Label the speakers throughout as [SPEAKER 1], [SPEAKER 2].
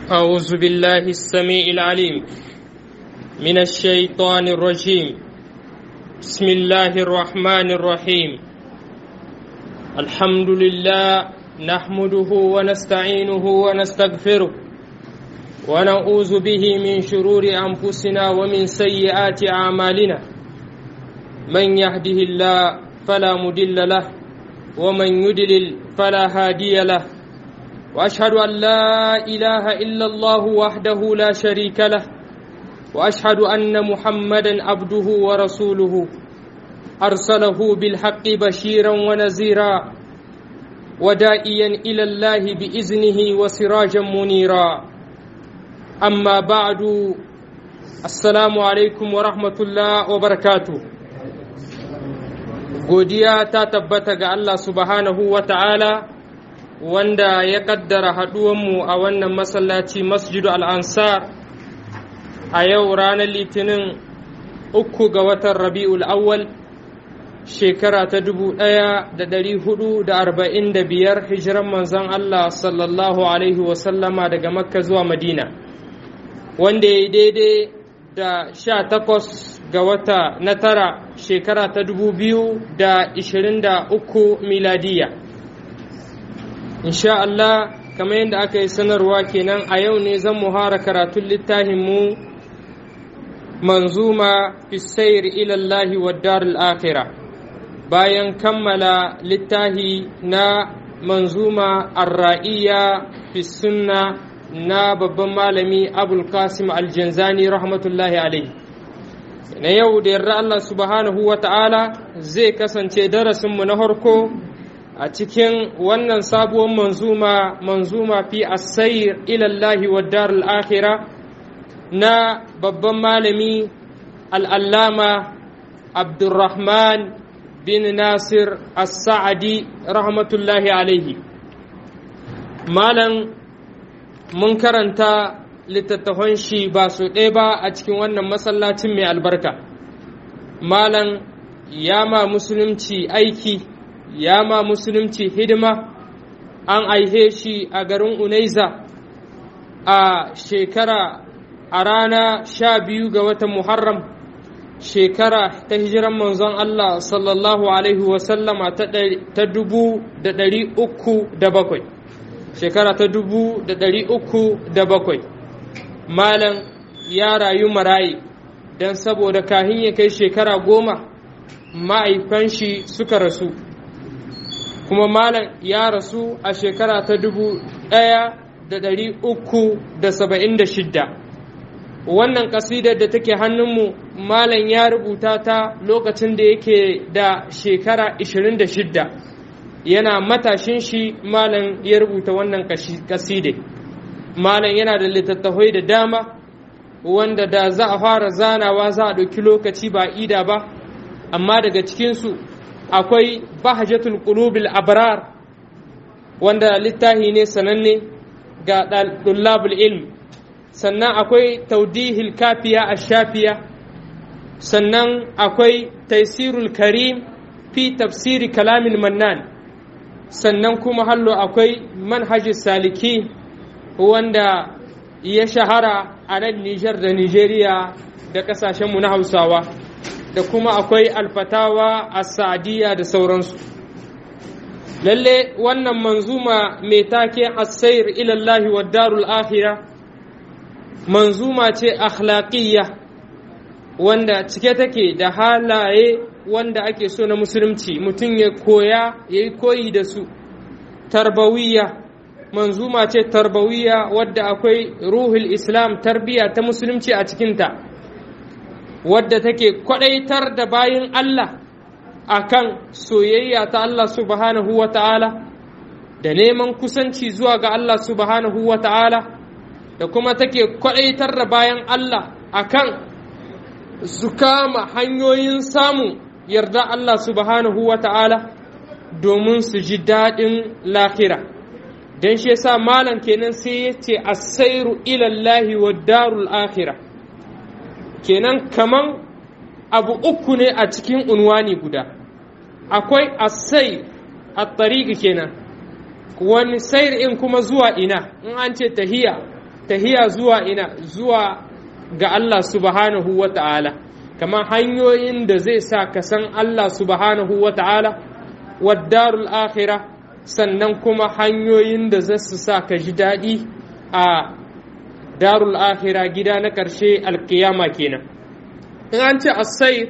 [SPEAKER 1] أعوذ بالله السميع العليم من الشيطان الرجيم بسم الله الرحمن الرحيم الحمد لله نحمده ونستعينه ونستغفره ونعوذ به من شرور أنفسنا ومن سيئات أعمالنا من يهده الله فلا مدل له ومن يدلل فلا هادي له واشهد ان لا اله الا الله وحده لا شريك له واشهد ان محمدا عبده ورسوله ارسله بالحق بشيرا ونذيرا ودائيا الى الله باذنه وسراجا منيرا اما بعد السلام عليكم ورحمه الله وبركاته godiya ta tabbata ga Allah subhanahu wa ta'ala wanda ya kaddara haɗuwanmu a wannan masallaci masjidu al'ansar a yau ranar litinin uku ga watan rabi'ul awwal shekara ta dubu ɗaya da ɗari hudu da arba'in da biyar hijiran manzon Allah sallallahu alaihi wasallama daga makka zuwa madina wanda ya yi daidai da sha takwas ga wata na tara shekara ta dubu biyu da ishirin da uku miladiya insha Allah kamar yadda aka yi sanarwa kenan a yau ne zan muhara karatun littafinmu manzuma fisayir ilallahi wa darul akhira bayan kammala littafi na manzuma arra'iya fi sunna na babban malami abul qasim aljanzani rahmatullahi alaihi na yau da yarda Allah subhanahu wa ta'ala zai kasance darasinmu na harko a cikin wannan sabuwar manzuma manzuma fi asayir ilallahi wa darul akhira na babban malami al'allama abdurrahman bin nasir as-sa'adi rahmatullahi alaihi malam mun karanta littattafan shi ba su ɗaya ba a cikin wannan masallacin mai albarka malam ya ma musulunci aiki ya ma musulunci hidima an aihe shi a garin unaiza a shekara a rana sha biyu ga watan muharram shekara ta hijiran manzon Allah sallallahu alaihi wasallama ta dubu da ɗari uku da bakwai shekara ta dubu da ɗari uku da bakwai malam ya rayu marayi don saboda kahin ya kai shekara goma ma'aifan shi suka rasu kuma malam ya rasu a shekara ta dubu ɗaya da ɗari uku da saba'in da shidda wannan ƙasidar da take hannunmu malam ya rubuta ta lokacin da yake da shekara ishirin da shidda yana matashin shi malam ya rubuta wannan ƙasidar malam yana da littattafai da dama wanda da za a fara zanawa za a ɗauki lokaci ba ida ba amma daga cikinsu akwai bahajatul qulubil abrar wanda littahi ne sananne ga ɗullabul ilm sannan akwai taudihil kafiya a shafiya sannan akwai taisirul karim fi tafsiri kalamin mannan sannan kuma hallo akwai manhajis saliki wanda ya shahara a nan Nijar da Nijeriya da ƙasashenmu na Hausawa da kuma akwai alfatawa a Sa'adiyya da sauransu. Lalle wannan manzuma mai take asair ilallahi wa darul akhira manzuma ce akhlaqiyya wanda cike take da halaye wanda ake so na musulunci mutum ya koya ya yi koyi da su tarbawiyya manzuma ce tarbawiya wadda akwai ruhul islam tarbiya ta musulunci a cikinta wadda take kwadaitar da bayin Allah akan soyayya ta Allah subhanahu wa ta'ala da neman kusanci zuwa ga Allah subhanahu wa ta'ala da kuma take kwadaitar da bayan Allah akan su kama hanyoyin samun yarda Allah subhanahu wa ta'ala domin su ji daɗin lahira. don shi yasa malam kenan sai ya ce asairu ilallahi wa darul akhira kenan kaman abu uku ne a cikin unwani guda akwai asai a tariqi kenan wani sayar in kuma zuwa ina in an ce tahiya tahiya zuwa ina zuwa ga Allah subhanahu wa ta'ala kamar hanyoyin da zai sa ka san Allah subhanahu wa ta'ala waddarul akhirah sannan kuma hanyoyin da za su sa ka ji daɗi a darul akhira gida na ƙarshe alkiyama kenan in an ce asai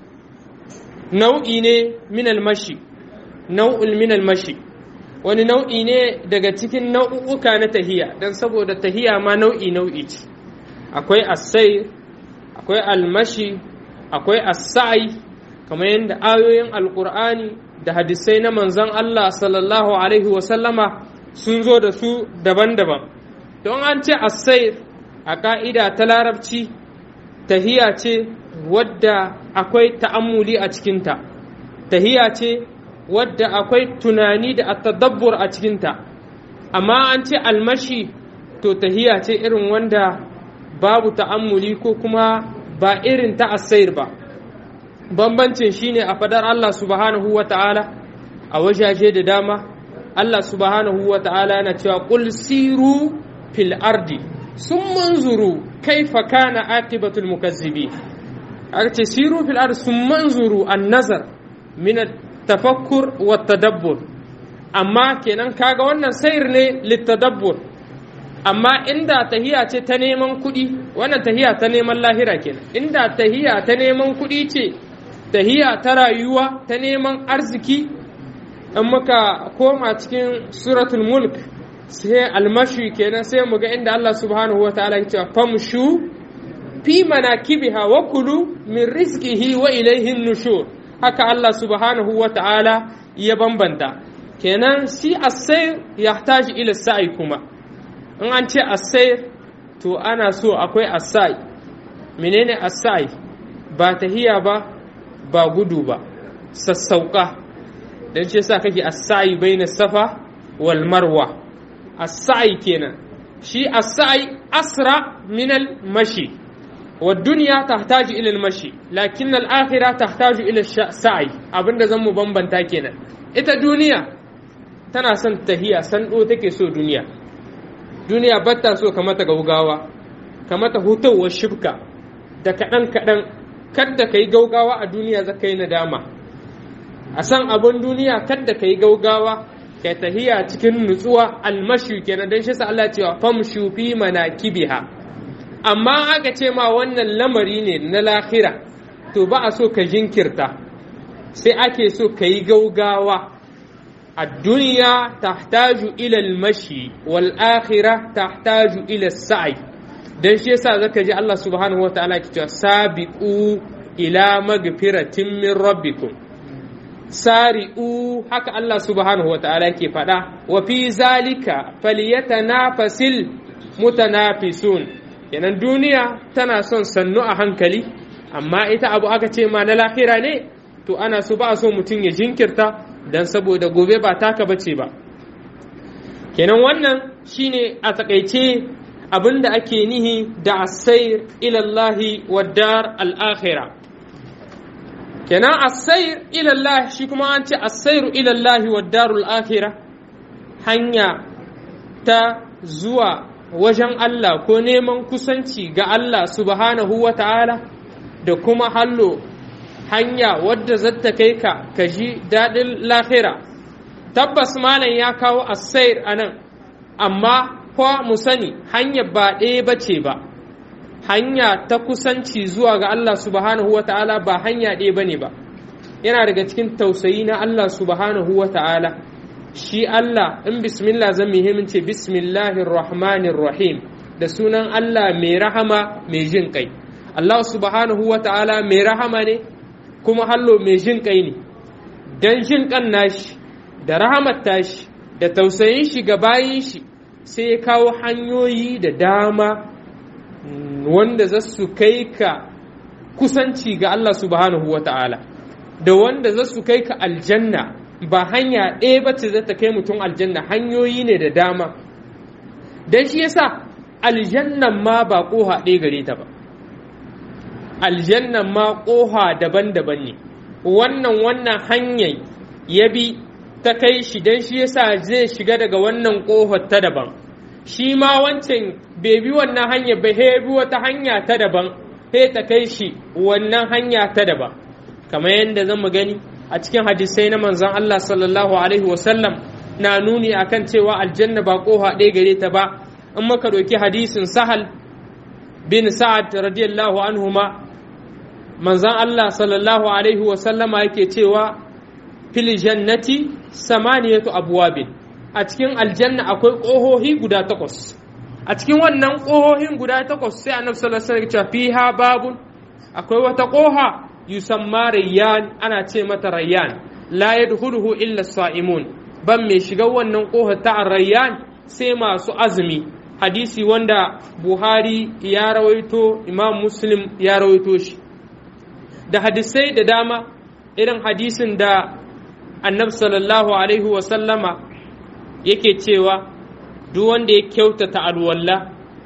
[SPEAKER 1] nau'i ne min almashi nau'ul min almashi wani nau'i ne daga cikin nau'uka na tahiya don saboda tahiya ma nau'i nau'i ce akwai asai akwai almashi akwai asai kamar yadda ayoyin alkur'ani da hadisai na manzon Allah sallallahu alaihi wasallama sun zo da su daban-daban don an ce asai a ka'ida ta larabci tahiya ce wadda akwai ta'ammuli a cikinta tahiya ce wadda akwai tunani da tadabbur a cikinta amma an ce almashi to tahiya ce irin wanda babu ta'ammuli ko kuma ba irin ta asair ba bambancin shine a fadar Allah subhanahu wa ta'ala a wajaje da dama Allah subhanahu wa ta'ala yana cewa qul siru fil ardi sun manzuru kaifa kana aqibatul mukazzibi aka ce siru fil ardi sun manzuru an nazar min tafakkur wa tadabbur amma kenan kaga wannan sayar ne littadabbur amma inda tahiya ce ta neman kuɗi wannan tahiya ta neman lahira kenan inda tahiya ta neman kuɗi ce tahiya ta rayuwa ta neman arziki in muka koma cikin suratul mulk sai almashi kenan sai mu ga inda Allah subhanahu wa ta'ala ya ce famshu fi manakibiha wa kulu min rizqihi wa ilayhi nushur haka Allah subhanahu wa ta'ala ya bambanta kenan si asayr yahtaji ila sa'i kuma in an ce asayr to ana so akwai asai menene asai ba tahiya ba ba gudu ba sassauka dan ce sa kake asai baina safa wal marwa asai kenan shi asai asra min al mashi والدنيا تحتاج إلى المشي لكن الآخرة تحتاج إلى السعي abinda zan mu bambanta kenan ita duniya tana son tahiya sando take so duniya duniya batta so kamata gaugawa kamata hutowar shibka da kaɗan kaɗan kadda ka yi gaugawa a duniya za ka yi nadama a san abin duniya kadda ka yi gaugawa ka tahiya cikin nutsuwa almashi kenan don shi sa Allah cewa famshu fi manakibiha amma aka ce ma wannan lamari ne na lahira to ba a so ka jinkirta sai ake so ka yi gaugawa a duniya tahtaju ila mashi wal akhira tahtaju ila sa'i dan shi yasa zaka ji Allah subhanahu wa ta'ala ke cewa sabiqu ila magfiratin min rabbikum sari'u haka Allah subhanahu wa ta'ala ke faɗa wa fi zalika falyatanafasil mutanafisun kenan duniya tana son sannu a hankali amma ita abu aka ce ma na lahira ne to ana so ba so mutum ya jinkirta don saboda gobe ba taka bace ba kenan wannan shine a takaice abin da ake nihi da asair ilallahi wa dar al'akhira kenan asair ilallahi shi kuma an ce asairu ilallahi wa darul akhira hanya ta zuwa wajen Allah ko neman kusanci ga Allah subhanahu wa ta'ala da kuma hallo hanya wadda zata kai ka ka ji daɗin lahira tabbas malam ya kawo asair a nan amma ko mu sani hanya ba ɗaya ba ce ba hanya ta kusanci zuwa ga Allah subhanahu wa ta'ala ba hanya ɗaya ba ne ba yana daga cikin tausayi na Allah subhanahu wa ta'ala shi Allah in bismillah zan muhimmin ce bismillahir rahmanir rahim da sunan Allah mai rahama mai jin kai Allah subhanahu wa ta'ala mai rahama ne kuma hallo mai jin kai ne dan jin kan nashi da rahamar tashi da tausayin shi ga bayin shi sai ya kawo hanyoyi da dama wanda za su kai ka kusanci ga Allah subhanahu wa ta'ala da wanda za su kai ka aljanna ba hanya ɗaya ba ce za ta kai mutum aljanna hanyoyi ne da dama don shi yasa aljannan ma ba ƙoha ɗaya gare ta ba aljannan ma ƙoha daban-daban ne wannan wannan hanyar ya bi ta kai shi don shi yasa zai shiga daga wannan ƙohar ta daban shi ma wancan bai bi wannan hanya ba he bi wata hanya ta daban he ta kai shi wannan hanya ta daban kamar yadda zan mu gani a cikin hadisai na manzon Allah sallallahu alaihi wasallam na nuni akan cewa aljanna ba koha ɗaya gare ta ba in muka ɗauki hadisin sahal bin sa'ad radiyallahu anhuma manzon Allah sallallahu alaihi wasallama yake cewa fil jannati samaniyatu abwabin a cikin aljanna akwai ƙohohi guda takwas a cikin wannan ƙohohin guda takwas sai annabi sallallahu alaihi wasallam fiha babun akwai wata ƙoha yusamma rayyan ana ce mata rayyan la yadkhuluhu illa sa'imun ban mai shiga wannan ƙoha ta rayyan sai masu azumi hadisi wanda buhari ya rawaito imam muslim ya rawaito shi da hadisai da dama irin hadisin da annabi sallallahu alaihi wasallama yake cewa duk wanda ya kyautata alwalla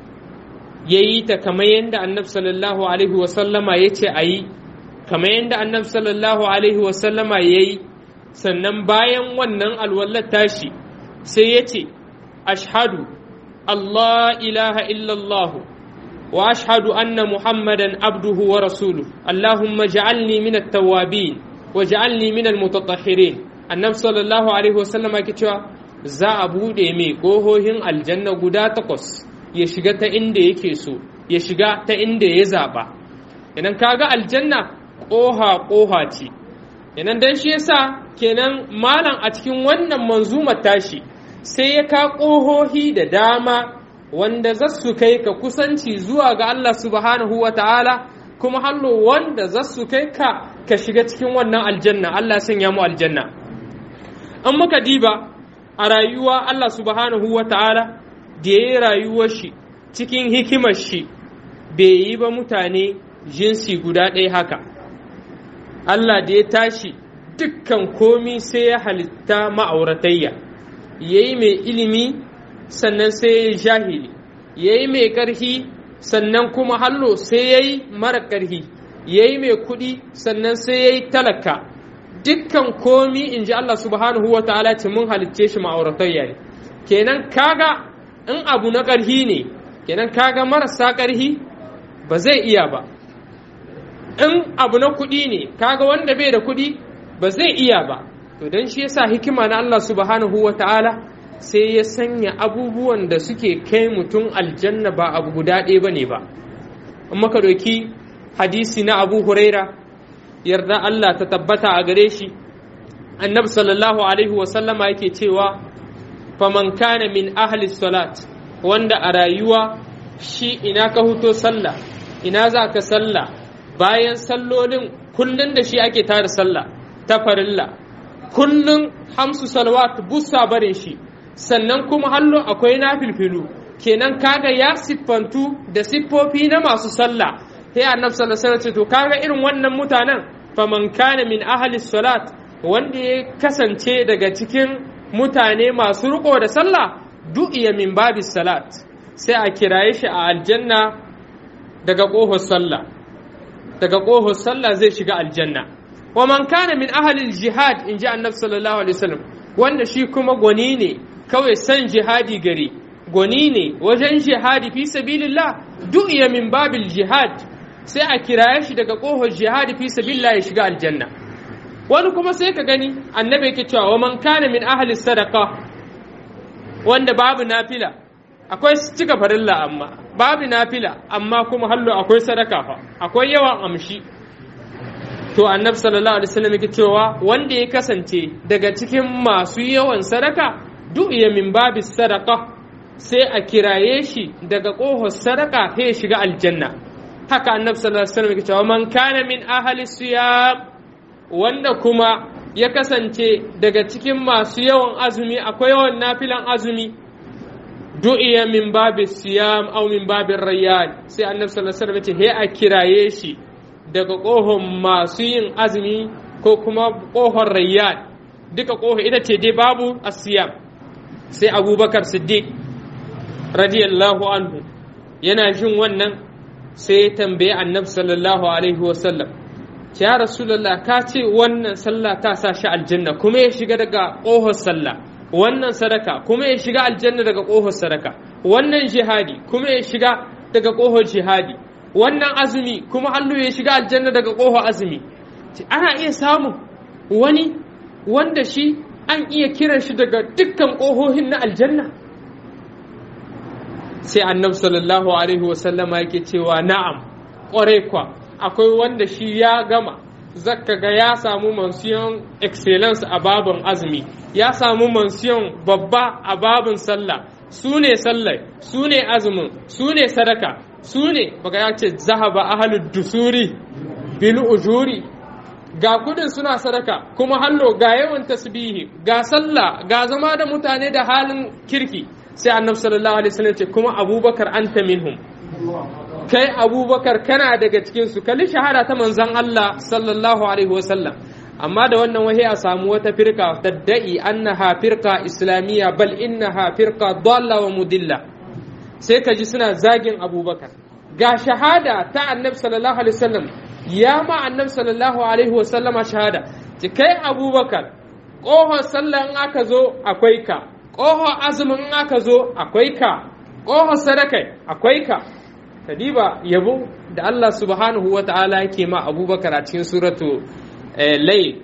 [SPEAKER 1] ya yi ta kamar yadda annabi sallallahu alaihi wasallama ya ce a yi kamar yadda annabi sallallahu alaihi wasallama ya yi sannan bayan wannan alwallar tashi sai ya ce ashhadu Allah ilaha illallah wa ashhadu anna muhammadan abduhu wa rasuluhu allahumma ja'alni min at-tawwabin wa ja'alni min al-mutatahhirin annabi sallallahu alaihi wasallama yake cewa za a buɗe mai ƙohohin aljanna guda takwas ya shiga ta inda yake so ya shiga ta inda ya zaɓa idan kaga aljanna ƙoha ƙoha ce idan dan shi yasa kenan malam a cikin wannan manzumar tashi sai ya ka ƙohohi da dama wanda za su kai ka kusanci zuwa ga Allah subhanahu wa ta'ala kuma hallo wanda za su kai ka ka shiga cikin wannan aljanna Allah sanya mu aljanna an muka diba a rayuwa Allah subhanahu wa ta'ala da ya yi rayuwar shi cikin hikimar shi bai yi ba mutane jinsi guda ɗaya haka Allah da ya tashi dukkan komi sai ya halitta ma'auratayya ya yi mai ilimi sannan sai ya yi jahili ya yi mai ƙarfi sannan kuma hallo sai ya yi mara ƙarfi ya yi mai kuɗi sannan sai ya yi talaka dukkan komi in ji Allah subhanahu wa ta'ala ce mun halicce shi ma'auratayya ne kenan kaga in abu na ƙarhi ne kenan kaga marasa ƙarhi ba zai iya ba in abu na kuɗi ne kaga wanda bai da kuɗi ba zai iya ba to don shi yasa hikima na Allah subhanahu wa ta'ala sai ya sanya abubuwan da suke kai mutum aljanna ba abu guda ɗaya ba ne ba in maka doki hadisi na abu huraira yarda Allah ta tabbata a gare shi annabi sallallahu alaihi wasallama yake cewa faman kana min ahli salat wanda a rayuwa shi ina ka huto sallah ina za ka sallah bayan sallolin kullun da shi ake tara sallah ta farilla kullun hamsu salawat busa barin shi sannan kuma hallo akwai nafilfilu kenan kaga ya siffantu da siffofi na masu sallah sai annabi sallallahu alaihi wasallam to kaga irin wannan mutanen faman kana min ahli salat wanda ya kasance daga cikin mutane masu riko da sallah du'iya min babis salat sai a kiraye shi a aljanna daga ƙofar sallah daga ƙofar sallah zai shiga aljanna wa man kana min ahli jihad in ji annabi sallallahu alaihi wasallam wanda shi kuma gwani ne kawai san jihadi gari gwani ne wajen jihadi fi sabilillah du'iya min babil jihad sai a kiraye shi daga ƙofar jihadi fi sabilillah ya shiga aljanna wani kuma sai ka gani annabi yake cewa wa man kana min ahli sadaqa wanda babu nafila akwai cika farilla amma babu nafila amma kuma hallo akwai sadaka fa akwai yawan amshi to annabi sallallahu alaihi wasallam yake cewa wanda ya kasance daga cikin masu yawan sadaka du'iya min babi sadaqa sai a kiraye shi daga ƙofar sadaka sai ya shiga aljanna haka annabi sallallahu alaihi wasallam yake cewa man kana min ahli siyam wanda kuma ya kasance daga cikin masu yawan azumi akwai yawan nafilan azumi du'iya min babi siyam aw min babin rayyan sai annabi sallallahu alaihi wasallam ce he a kiraye shi daga kohon masu yin azumi ko kuma kohon rayyan duka koho ita ce dai babu asiyam sai abubakar siddiq radiyallahu anhu yana jin wannan sai ya tambaye annabi sallallahu alaihi wasallam ya rasulullah ka ce wannan sallah ta sa shi aljanna kuma ya shiga daga kohon sallah wannan sadaka kuma ya shiga aljanna daga ƙofar sadaka wannan jihadi kuma ya shiga daga ƙofar jihadi wannan azumi kuma Allah ya shiga aljanna daga ƙofar azumi ana iya samun wani wanda shi an iya kiran shi daga dukkan ƙohohin na aljanna sai annabi sallallahu alaihi wasallama yake cewa na'am ƙwarai kwa akwai wanda shi ya gama zaka ga ya samu mansiyon excellence a babin azumi ya samu mansiyon babba a babin sallah su ne sallah su ne azumin su ne sadaka su ne baka ya ce zahaba ahalud dusuri bil ujuri ga kudin suna sadaka kuma hallo ga yawan tasbihi ga sallah ga zama da mutane da halin kirki sai annabi sallallahu alaihi wasallam ce kuma abubakar anta minhum kai abubakar kana daga cikin su kalli shahada ta manzon Allah sallallahu alaihi wasallam amma da wannan wahi a samu wata firka tadda'i annaha firqa islamiyya bal innaha firqa dalla wa mudilla sai ka ji suna zagin abubakar ga shahada ta annabi sallallahu alaihi wasallam ya ma annabi sallallahu alaihi wasallam shahada ci kai abubakar ƙohon sallah in aka zo akwai ka ƙohon azumin in aka zo akwai ka ƙohon sadakai akwai ka kadiba yabo da Allah subhanahu wa ta'ala yake ma abubakar a cikin suratu layl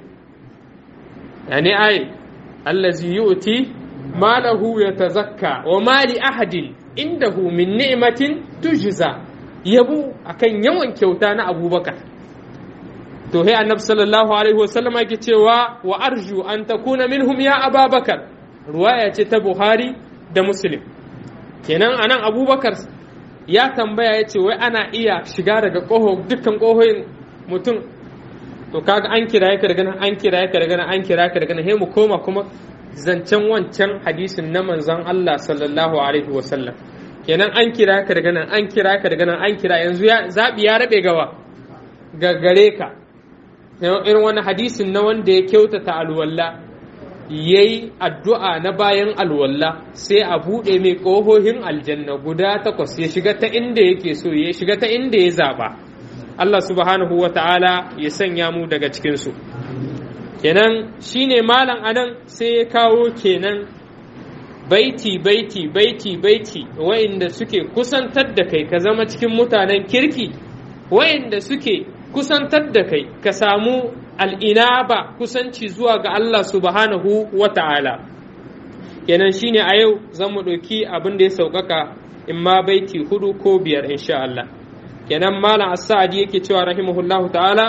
[SPEAKER 1] yani ay allazi yu'ti malahu yatazakka wa ma li ahadin indahu min ni'matin tujza yabo akan yawan kyauta na abubakar to he annabi sallallahu alaihi wasallam yake cewa wa arju an takuna minhum ya ababakar ruwaya ce ta buhari da muslim kenan anan abubakar ya tambaya ya ce wai ana iya shiga daga ƙoho dukkan ƙohoyin mutum to kaga an kira ka daga nan an kira ka daga nan an kira ka daga nan he mu koma kuma zancen wancan hadisin na manzon Allah sallallahu alaihi wasallam kenan an kira ka daga nan an kira ka daga nan an kira yanzu ya zabi ya rabe gawa ga gare ka irin wani hadisin na wanda ya kyautata alwalla ya yi addu'a na bayan alwalla sai a buɗe mai ƙohohin aljanna guda takwas ya shiga ta inda yake so ya shiga ta inda ya zaɓa Allah subhanahu wa ta'ala ya sanya mu daga cikinsu kenan shine malam anan sai ya kawo kenan baiti baiti baiti baiti wa'inda suke kusantar da kai ka zama cikin mutanen kirki wa'inda suke kusantar da kai ka samu al'inaba kusanci zuwa ga Allah subhanahu wa ta'ala kenan shine a yau zan mu ɗauki abin da ya sauƙaƙa in ma baiti hudu ko biyar insha Allah kenan malam as-sa'di yake cewa rahimahullahu ta'ala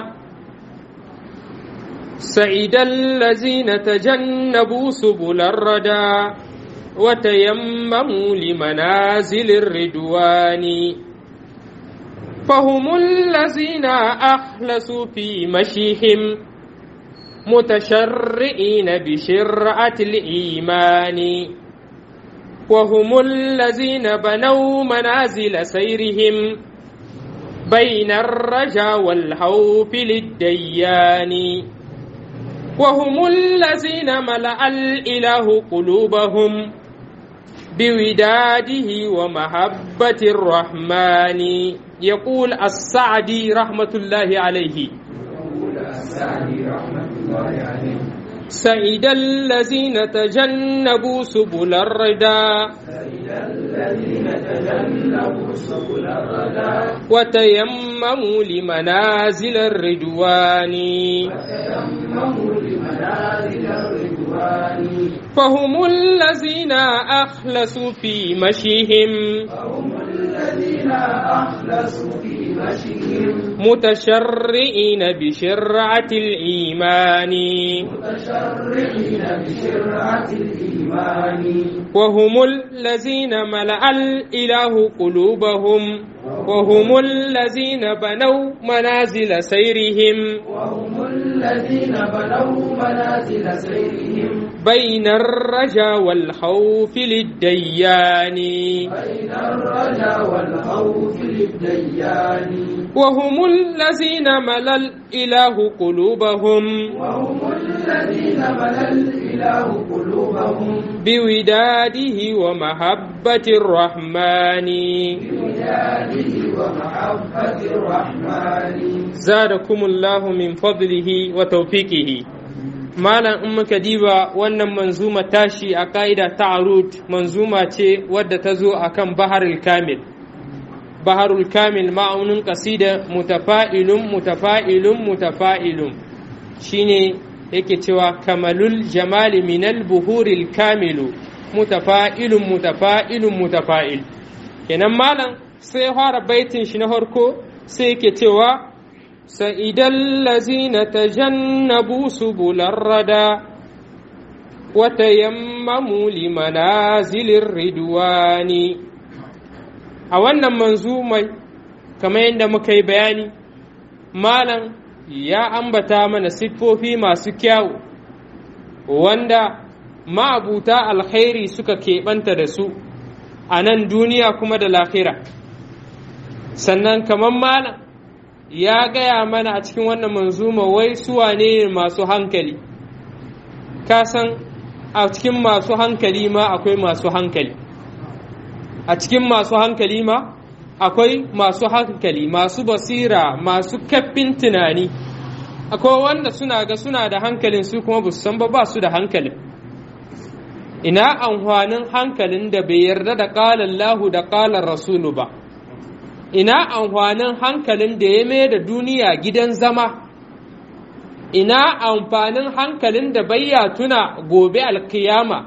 [SPEAKER 1] سعيد الذين تجنبوا سبل الردى وتيمموا لمنازل الردوان فهم الذين أخلصوا في مشيهم متشرئين بشرعة الإيمان وهم الذين بنوا منازل سيرهم بين الرجا والخوف للديان وهم الذين ملأ الإله قلوبهم بوداده ومحبة الرحمن يقول السعدي رحمة الله عليه سعيد الذين تجنبوا سبل الردى وتيمموا لمنازل الردوان فهم الذين أخلصوا في مشيهم
[SPEAKER 2] الذين أخلصوا في مشيهم
[SPEAKER 1] متشرئين بشرعة الإيمان
[SPEAKER 2] متشرعين بشرعة الإيمان
[SPEAKER 1] وهم الذين ملأ الإله قلوبهم وهم الذين بنوا منازل سيرهم
[SPEAKER 2] وهم الذين بنوا منازل سيرهم
[SPEAKER 1] بين الرجا والخوف للديان
[SPEAKER 2] بين الرجا والخوف للديان
[SPEAKER 1] وهم الذين ملأ الإله قلوبهم
[SPEAKER 2] وهم الذين ملأ الإله قلوبهم
[SPEAKER 1] بوداده ومحبة الرحمن
[SPEAKER 2] بولاده ومحبة الرحمن
[SPEAKER 1] زادكم الله من فضله وتوفيقه malam in muka diba wannan manzuma tashi a ka'ida ta arut manzuma ce wadda ta zo a kan baharul kamil baharul kamil ma'aunin kasida mutafa'ilun mutafa'ilun mutafa'ilun shine yake cewa kamalul jamali minal buhuril kamilu mutafa'ilun mutafa'ilun mutafa'il kenan malam sai fara baitin shi na farko sai yake cewa سئد الذين تجنبوا سبل الردى وتيمموا لمنازل الردوان a wannan manzumai kamar yadda muka yi bayani malam ya ambata mana siffofi masu kyawu wanda ma'abuta alkhairi suka keɓanta da su a nan duniya kuma da lafira sannan kamar malam ya gaya mana a cikin wannan manzuma wai suwa ne masu hankali ka san a cikin masu hankali ma akwai masu hankali a cikin masu hankali ma akwai masu hankali masu basira masu kaffin tunani akwai wanda suna ga suna da hankalin su kuma ba su san ba ba su da hankalin ina amfanin hankalin da bai yarda da ƙalar lahu da ƙalar rasulu ba ina amfanin hankalin da ya mai da duniya gidan zama ina amfanin hankalin da bayya tuna gobe alkiyama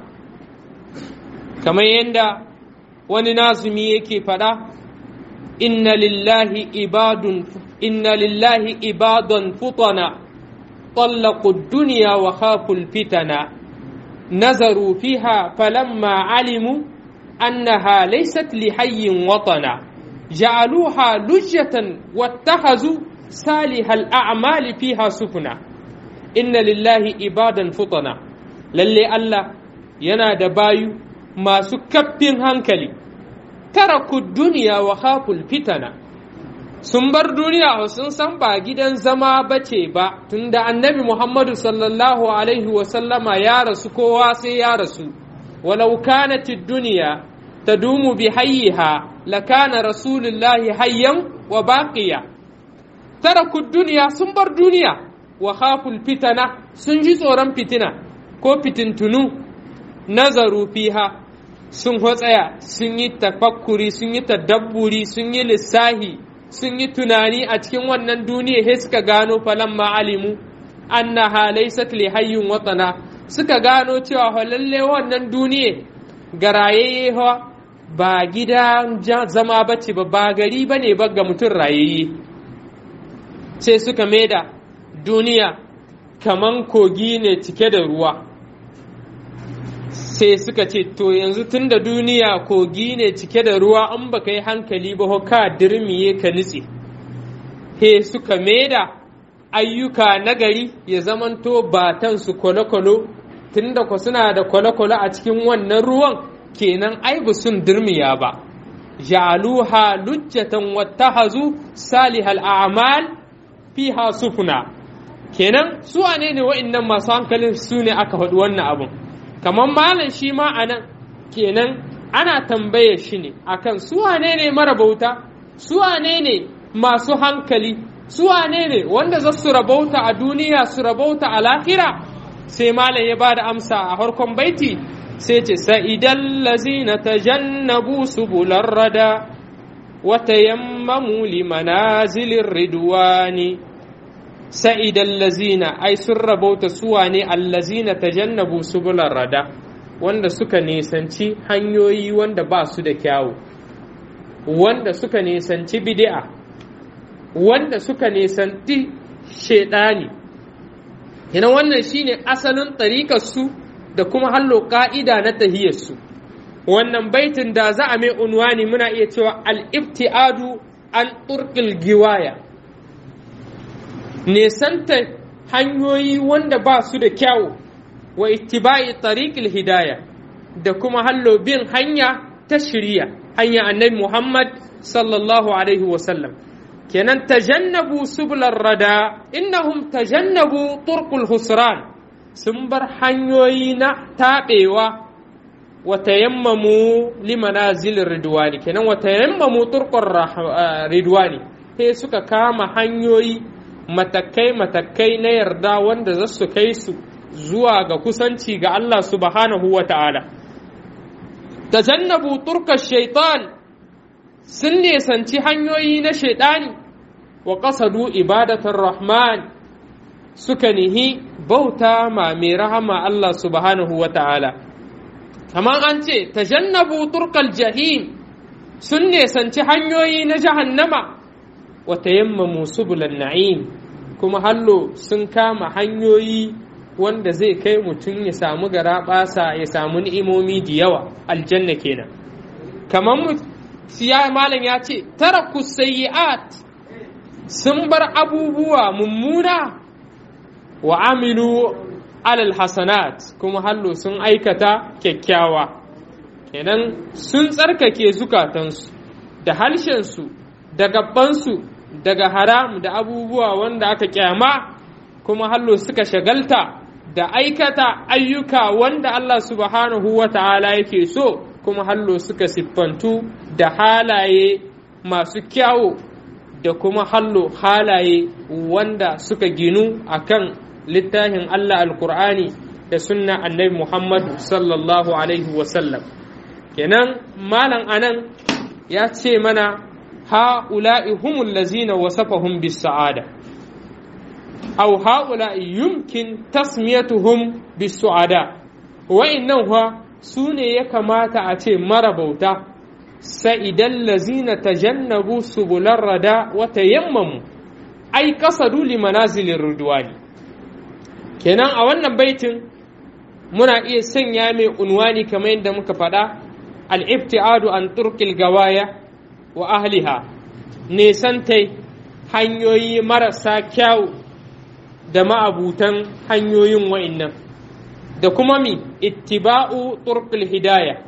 [SPEAKER 1] kamar yadda wani nazumi yake faɗa inna lillahi ibadun inna lillahi ibadun futana طلقوا الدنيا وخافوا الفتنة نظروا فيها فلما علموا أنها ليست لحي وطنا جعلوها لجة واتخذوا صالح الأعمال فيها سفنا إن لله عبادا فطنا للي الله ينا دبايو ما سكبين هنكلي تركوا الدنيا وخافوا الفتنة sun bar duniya sun san ba gidan zama bace ba tunda annabi Muhammadu sallallahu alaihi wasallama ya rasu kowa sai ya rasu walau kanatid duniya tadumu bi hayyiha lakana rasulullahi hayyan wa baqiya taraku duniya sun bar duniya wa khaful fitana sun ji tsoron fitina ko fitintunu nazaru fiha sun hotsaya sun yi tafakkuri sun yi tadabburi sun yi lissahi sun yi tunani a cikin wannan duniya sai suka gano falamma alimu annaha laysat li hayyun watana suka gano cewa lalle wannan duniya garayayye ba gida zama bace ba ba gari bane ba ga mutum rayayye sai suka maida duniya kaman kogi ne cike da ruwa sai suka ce to yanzu tun da duniya kogi ne cike da ruwa an baka yi hankali ba ka dirmiye ka nutse he suka maida ayyuka nagari ya zamanto batan su kwale-kwale tun da ku suna da kwale-kwale a cikin wannan ruwan kenan ai ba sun dirmiya ba ja'aluha lujjatan wattahazu salihal a'mal fiha sufuna kenan su wane ne wa'annan masu hankalin su ne aka faɗi wannan abun kamar malam shi ma a nan kenan ana tambaye shi ne akan su wane ne marabauta su wane ne masu hankali su wane ne wanda za su rabauta a duniya su rabauta a lahira sai malam ya ba da amsa a harkon baiti sai ce sa'idan lazina tajannabu subular rada wata yammamu limanazilin ridwani sa'idan lazina ai sun rabauta suwa ne allazina tajannabu subulan rada wanda suka nisanci hanyoyi wanda ba su da kyawu wanda suka nisanci bid'a wanda suka nisanci shaidani yana wannan shine asalin ɗariƙarsu da kuma hallo ƙa'ida na tahiyarsu wannan baitin da za a mai unwani muna iya cewa al-ibtiadu an turkil giwaya nesanta hanyoyi wanda ba su da kyau wa ittiba'i tariqil hidaya da kuma hallo bin hanya ta shirya hanya annabi Muhammad sallallahu alaihi wasallam kenan tajannabu sublar rada innahum tajannabu turqul husran sun bar hanyoyi na taɓewa wa tayammamu limanazil ridwani kenan wa tayammamu turqur ridwani sai suka kama hanyoyi matakai-matakai na yarda wanda za su kai su zuwa ga kusanci ga Allah subhanahu wa ta'ala tajannabu turka shaitan sun nesanci hanyoyi na shaidani wa ƙasadu ibadatar rahman suka nihi bauta ma mai rahama Allah subhanahu wa ta'ala kamar an ce tajannabu turkal jahim sun nesanci hanyoyi na jahannama wa tayammamu subulan na'im kuma hallo sun kama hanyoyi wanda zai kai mutum ya samu gara basa ya samu ni'imomi da yawa aljanna kenan kamar siya malam ya ce taraku sayyi'at sun bar abubuwa mummuna wa amilu alal hasanat kuma hallo sun aikata kyakkyawa kenan sun tsarkake zukatansu da halshensu da gabansu daga haram da abubuwa wanda aka kyama kuma hallo suka shagalta da aikata ayyuka wanda Allah subhanahu wa ta'ala yake so kuma hallo suka siffantu da halaye masu kyawu da kuma hallo halaye wanda suka ginu akan littafin Allah alkur'ani da sunna annabi Muhammad sallallahu alaihi wasallam kenan malam anan ya ce mana ha'ula'i humul lazina wasafahum bis sa'ada aw ha'ula'i yumkin tasmiyatuhum bis su'ada wa'innan fa su ne ya kamata a ce marabauta sa'idan lazina tajannabu subular rada wa tayammamu ai kasadu li manazilin ridwani kenan a wannan baitin muna iya sanya mai unwani kamar yadda muka faɗa al-ibtiadu an turkil gawaya wa ahliha nesantai hanyoyi marasa kyau da ma'abutan hanyoyin wa'innan da kuma mi ittiba'u turkil hidaya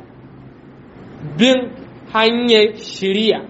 [SPEAKER 1] bin hanyar shiriya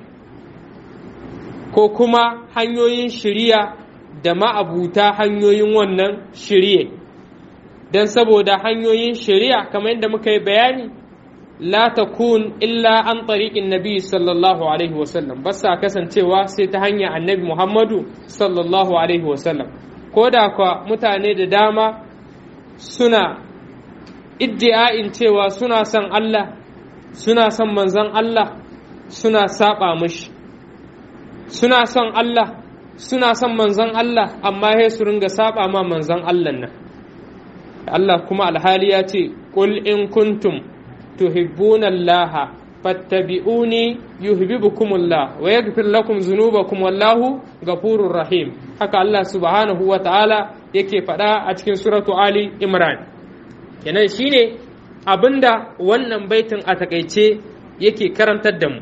[SPEAKER 1] ko kuma hanyoyin shiriya da ma'abuta hanyoyin wannan shiriye don saboda hanyoyin shiriya kamar yadda muka yi bayani la takun illa an tariqin nabi sallallahu alaihi wasallam ba sa kasancewa sai ta hanyar annabi muhammadu sallallahu alaihi wasallam ko da kwa mutane da dama suna iddi'a'in cewa suna son Allah suna son manzon Allah suna saba mashi suna son Allah suna son manzon Allah amma sai su ringa saba ma manzon Allah nan Allah kuma alhali ya ce qul in kuntum tuhibbuna Allah fattabi'uni yuhibbukumullah wa yaghfir lakum dhunubakum wallahu ghafurur rahim haka Allah subhanahu wa ta'ala yake faɗa a cikin suratu Ali Imran kenan shine abinda wannan baitin a takaice yake karantar da mu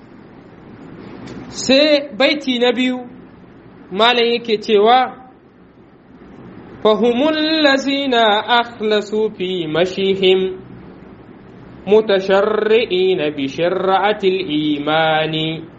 [SPEAKER 1] sai baiti na biyu malam yake cewa فهم الذين أخلصوا في مشيهم متشرئين بشرعة الإيمان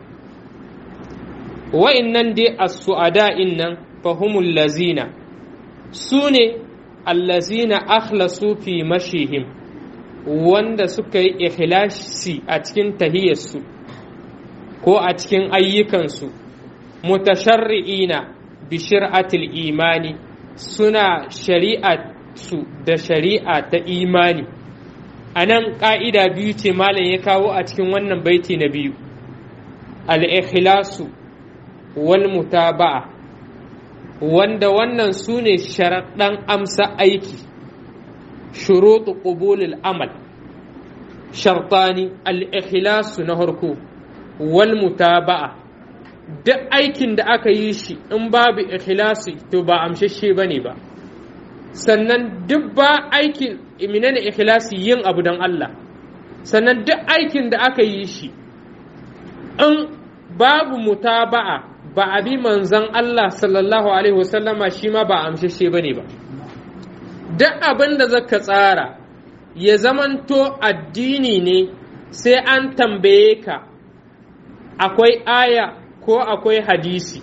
[SPEAKER 1] وإن دي السعداء إن فهم الذين سوني الذين أخلصوا في مشيهم wanda suka yi ikhlasi a cikin tahiyarsu ko a cikin ayyukansu mutasharri'ina bi shir'atil imani suna shari'a su da shari'a ta imani a nan ƙa'ida biyu ce malam ya kawo a cikin wannan baiti na biyu al'ikhlasu wal mutaba'a wanda wannan su ne sharaɗan amsa aiki shuruɗu ƙubulul amal shartani al'ikhlasu na harko wal mutaba'a duk aikin da aka yi shi in babu ikhlasi to ba amshashe ba ne ba sannan duk ba aikin menene ikhlasi yin abu don Allah sannan duk aikin da aka yi shi in babu mutaba'a ba a bi manzan Allah sallallahu alaihi wasallama shi ma ba amshashe ba ne ba duk abin da zaka tsara ya zamanto addini ne sai an tambaye ka akwai aya ko akwai hadisi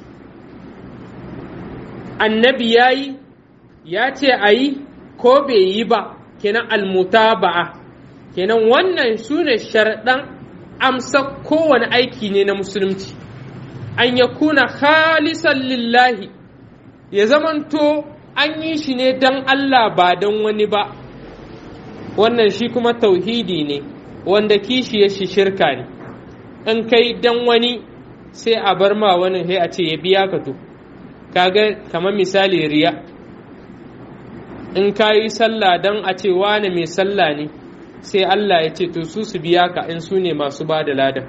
[SPEAKER 1] annabi ya yi ya ce a yi ko bai yi ba kenan almutaba'a kenan wannan su ne sharɗan amsa kowane aiki ne na musulunci an ya kuna khalisan lillahi ya zamanto an yi shi ne don Allah ba don wani ba wannan shi kuma tauhidi ne wanda kishi ya shi shirka ne in kai don wani sai a bar ma wani sai a ce ya biya ka to kaga kamar misali riya in ka yi sallah don a ce wane mai sallah ne sai Allah ya ce to su su biya ka in su ne masu ba da ladan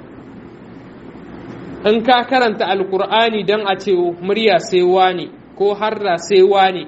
[SPEAKER 1] in ka karanta alkur'ani don a ce murya sai wane ko harra sai wane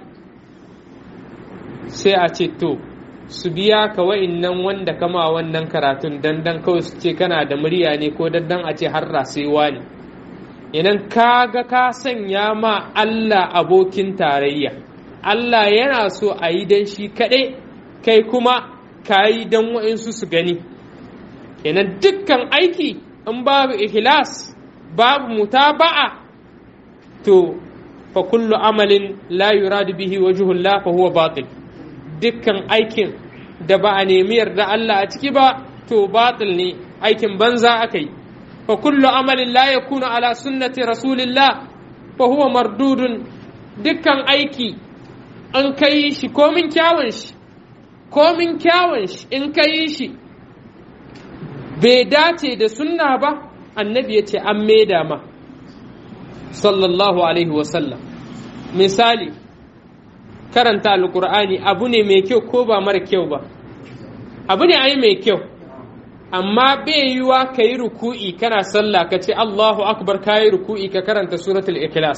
[SPEAKER 1] sai a ce to su biya ka wa'innan wanda kama wannan karatun dan dan kawai su ce kana da murya ne ko dan dan a ce harra sai wane idan ka ga ka sanya ma Allah abokin tarayya Allah yana so a yi dan shi kaɗai kai kuma ka yi dan wa'insu su gani kenan dukkan aiki in babu ikhlas babu mutaba'a to fa kullu amalin la yuradu bihi wajhullah fa huwa batil dukkan aikin da ba a nemi yarda Allah a ciki ba to batil ne aikin banza aka yi fa kullu amalin la yakunu ala sunnati rasulillah fa huwa mardudun dukkan aiki an kai shi komin kyawun shi komin kyawun shi in kai shi bai dace da sunna ba annabi ya ce an maida ma sallallahu alaihi wasallam misali karanta alkur'ani abu ne mai kyau ko ba mara kyau ba abu ne ai mai kyau amma bai yiwa ka yi ruku'i kana sallah ka ce allahu akbar ka yi ruku'i ka karanta suratul ikhlas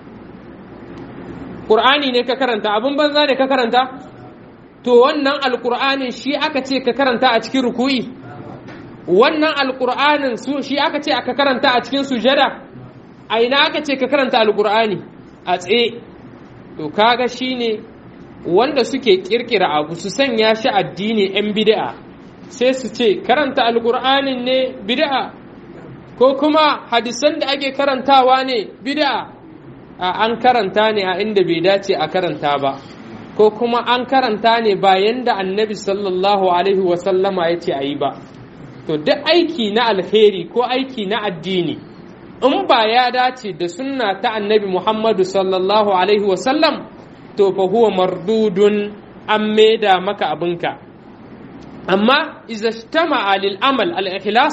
[SPEAKER 1] Qur'ani ne ka karanta abin banza ne ka karanta to wannan alkur'anin shi aka ce ka karanta a cikin ruku'i wannan alkur'anin su shi aka ce aka karanta a cikin sujada a ina aka ce ka karanta alkur'ani a tsaye to kaga shine wanda suke kirkira abu su sanya shi addini yan bid'a sai su ce karanta alkur'anin ne bid'a ko kuma hadisan da ake karantawa ne bid'a a an karanta ne a inda bai dace a karanta ba ko kuma an karanta ne bayan da annabi sallallahu alaihi wasallama ya ce a yi ba to duk aiki na alheri ko aiki na addini in ba ya dace da sunna ta annabi muhammadu sallallahu alaihi wasallam to fa huwa mardudun an maida maka abinka amma iza shtama lil amal al ikhlas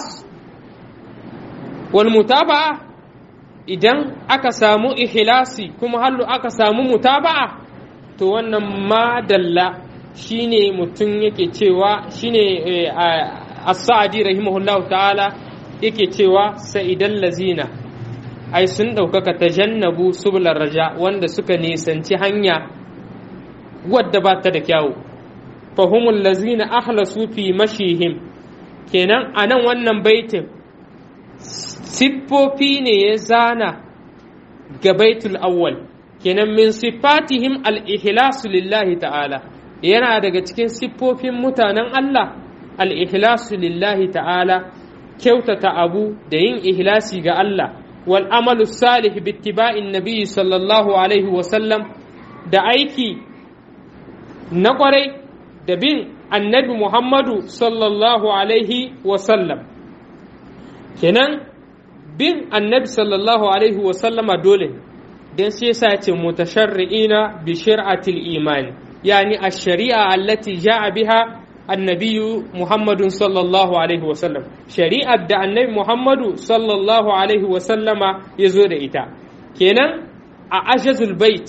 [SPEAKER 1] wal mutaba'a idan aka samu ikhlasi kuma hallu aka samu mutaba'a to wannan madalla shine mutum yake cewa shine as-sa'di rahimahullahu ta'ala yake cewa sa'idan lazina ai sun ɗaukaka tajannabu sublar raja wanda suka nisanci hanya wadda ba ta da kyawu fahumul lazina ahlasu fi mashihim kenan a nan wannan baitin siffofi ne ya zana ga baitul awwal kenan min siffatihim al-ihlasu lillahi ta'ala yana daga cikin siffofin mutanen Allah al-ihlasu lillahi ta'ala kyautata abu da yin ihlasi ga Allah wal amalu salih bittiba'in nabiyyi sallallahu alaihi wa sallam da aiki na kwarai da bin annabi Muhammadu sallallahu alaihi wa sallam kenan bin annabi sallallahu alaihi wa sallama dole dan sai yasa ya ce mutasharri'ina bi shir'atil imani yani ash-shari'a allati ja'a biha annabiyu muhammadun sallallahu alaihi wasallam shari'ar da annabi muhammadu sallallahu alaihi wasallama ya zo da ita kenan a ajazul bait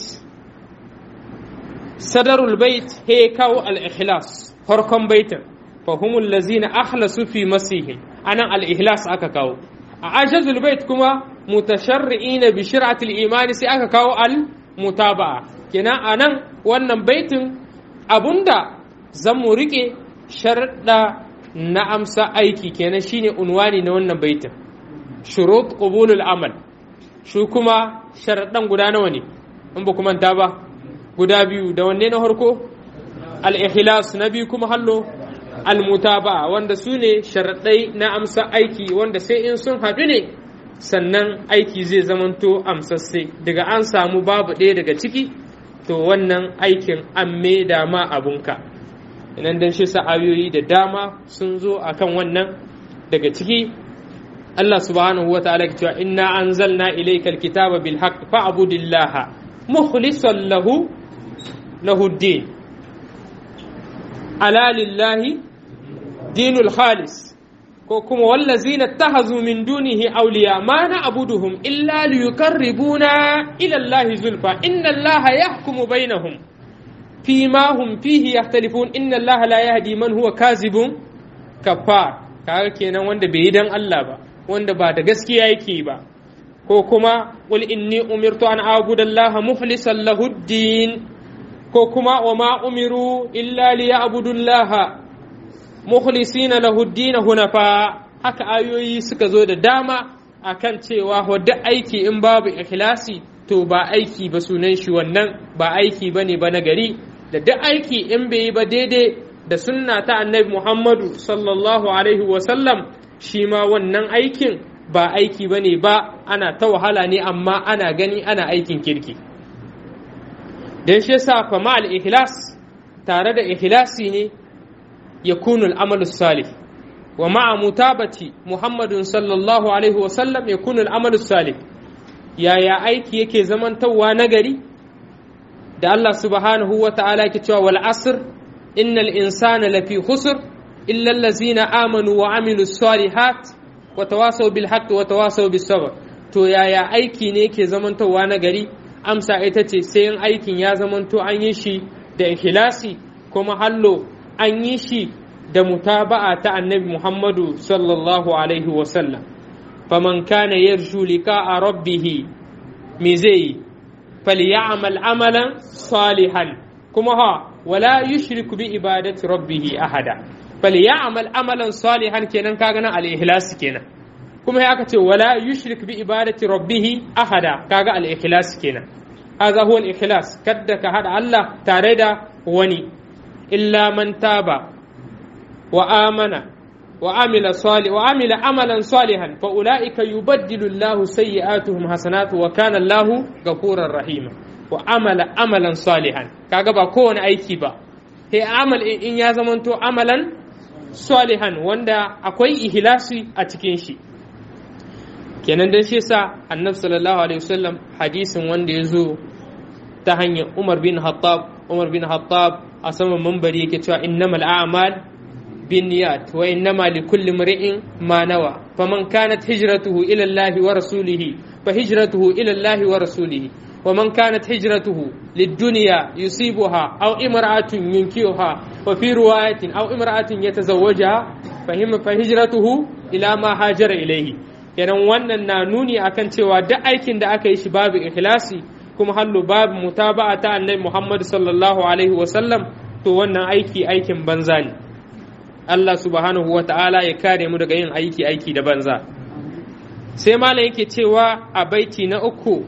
[SPEAKER 1] sadarul bait he kawo al-ikhlas farkon baitin fahumul lazina akhlasu fi masihim anan al-ikhlas aka kawo a ajazul bait kuma mutasharri'ina bi shir'atil imani sai aka kawo al-mutaba'a kenan anan wannan baitin abunda zan mu rike sharɗa na amsa aiki kenan shine unwani na wannan baitin shurut qubulul amal shi kuma sharaɗan guda nawa ne in ba kuma ta ba guda biyu da wanne na harko al-ikhlas na biyu kuma hallo al-mutaba wanda su ne sharaɗai na amsa aiki wanda sai in sun haɗu ne sannan aiki zai zamanto amsasse daga an samu babu ɗaya daga ciki to wannan aikin an maida ma abunka inan dan shi sa'ayoyi da dama sun zo akan wannan daga ciki Allah subhanahu wa ta'ala cewa inna anzalna ilayka alkitaba bil haqq fa'budillaha mukhlishan lahu lahuddin ala lillahi dinul khalis ko kuma wallazina tahazu min dunihi awliya ma na abuduhum illa liyuqarribuna ila allahi zulfa inna allaha yahkumu bainahum fima hum fihi yahtalifun inna allaha la yahdi man huwa kazibun kafar kaga kenan wanda bai yi dan Allah ba wanda ba da gaskiya yake ba ko kuma qul inni umirtu an a'budu allaha mukhlishan lahu din ko kuma wa ma umiru illa liya'budu allaha mukhlisina lahu ad-din hunafa haka ayoyi suka zo da dama akan cewa wadda aiki in babu ikhlasi to ba aiki ba sunan shi wannan ba aiki bane ba na gari da duk aiki in bai yi ba daidai da sunna ta annabi Muhammadu sallallahu alaihi wa sallam shi ma wannan aikin ba aiki bane ba ana ta wahala ne amma ana gani ana aikin kirki dan shi yasa fa ma al-ikhlas tare da ikhlasi ne يكون العمل الصالح ومع متابة محمد صلى الله عليه وسلم يكون العمل الصالح يا يا aiki yake zamantawa nagari da Allah subhanahu wa ta'ala yake cewa wal asr innal insana lafi khusr illa allazina amanu wa amilu salihat wa tawasaw bil haqqi wa tawasaw bis sabr to yaya aiki ne yake zamantawa nagari amsa ita ce sai in aikin ya zamanto an yi shi da ikhlasi kuma hallo an yi shi da mutaba'a ta annabi Muhammadu sallallahu Alaihi wasallam. faman kana yarju liqa'a rabbih me zai yi falyamal amalan salihan kuma ha wala yushrik bi ibadati rabbih ahada falyamal amalan salihan kenan kaga nan al-ikhlas kenan kuma ya aka ce wala yushrik bi ibadati rabbih ahada kaga al-ikhlas kenan hadha huwa al-ikhlas kadda ka hada Allah tare da wani illa man taba wa amana wa amila salih wa amila amalan salihan fa ulaika yubaddilu Allahu sayyi'atuhum hasanat wa kana Allahu ghafurur rahima wa amala amalan salihan kaga ba kowane aiki ba sai amal in ya zamanto amalan salihan wanda akwai ihlasi a cikin shi kenan dan shi yasa annabi sallallahu alaihi wasallam hadisin wanda ya zo ta hanyar Umar bin Hattab Umar bin Hattab a saman mambari yake cewa innamal a'mal binniyat wa innama likulli imri'in ma nawa faman kanat hijratuhu ila Allah wa rasulih fa hijratuhu ila Allah wa rasulih wa man kanat hijratuhu lid-dunya yusibuha aw imra'atun yunkihuha wa fi riwayatin aw imra'atun yatazawwajaha fa hijratuhu ila ma hajara ilayhi kenan wannan na nuni akan cewa duk aikin da aka yi shi babu ikhlasi kuma hallo babu mutaba'a ta annabi Muhammad sallallahu alaihi wasallam to wannan aiki aikin banza ne Allah subhanahu wa ta'ala ya kare mu daga yin aiki aiki da banza sai malam yake cewa a baiti na uku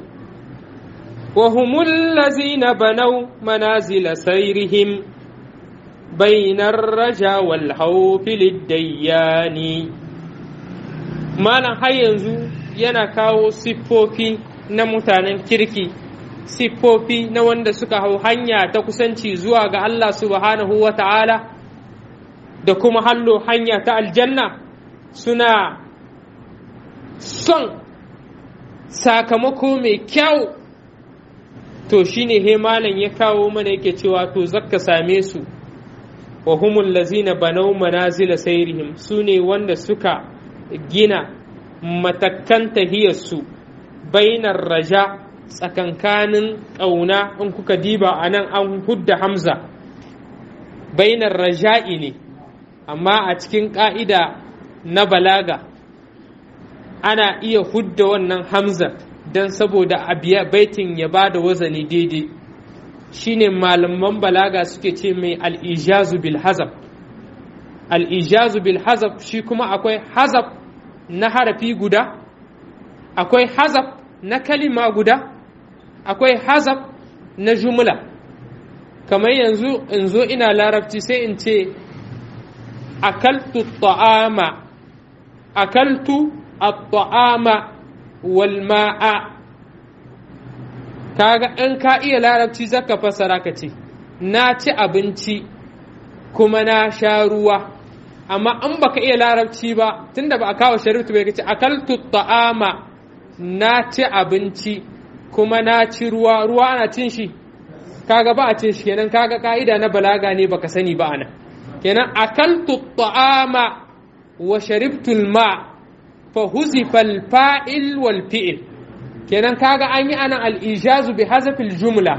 [SPEAKER 1] wa humul lazina banau manazila sairihim bainar raja wal hawfi lidayyani malam har yanzu yana kawo siffofi na mutanen kirki siffofi na wanda suka hau hanya ta kusanci zuwa ga Allah subhanahu wa ta'ala da kuma hallo hanya ta aljanna suna son sakamako mai kyau to shine he malam ya kawo mana yake cewa to zakka same su wa humul lazina banau manazila sairihim su ne wanda suka gina matakan tahiyarsu bainar raja tsakankanin ƙauna in kuka diba a nan an hudda hamza bainar raja'i ne amma a cikin ƙa'ida na balaga ana iya hudda wannan hamza don saboda abiya baitin ya ba da wazani daidai shine malaman balaga suke ce mai al'ijazu bil hazab al'ijazu bil hazab shi kuma akwai hazab na harafi guda akwai hazab na kalima guda akwai hazab na jumla kamar yanzu in zo ina larabci sai in ce akaltu ta'ama akaltu at-ta'ama wal ma'a kaga in ka iya larabci zaka fasara ka ce na ci abinci kuma na sha ruwa amma in baka iya larabci ba tunda ba a kawo sharifu bai kace akaltu ta'ama na ci abinci kuma na ci ruwa ruwa ana cin shi kaga ba a ce shi kenan kaga ka'ida na balaga ne baka sani ba ana kenan akaltu ta'ama wa sharibtu ma fa huzifa al-fa'il wal fi'il kenan kaga an yi ana al-ijazu bi hazafil jumla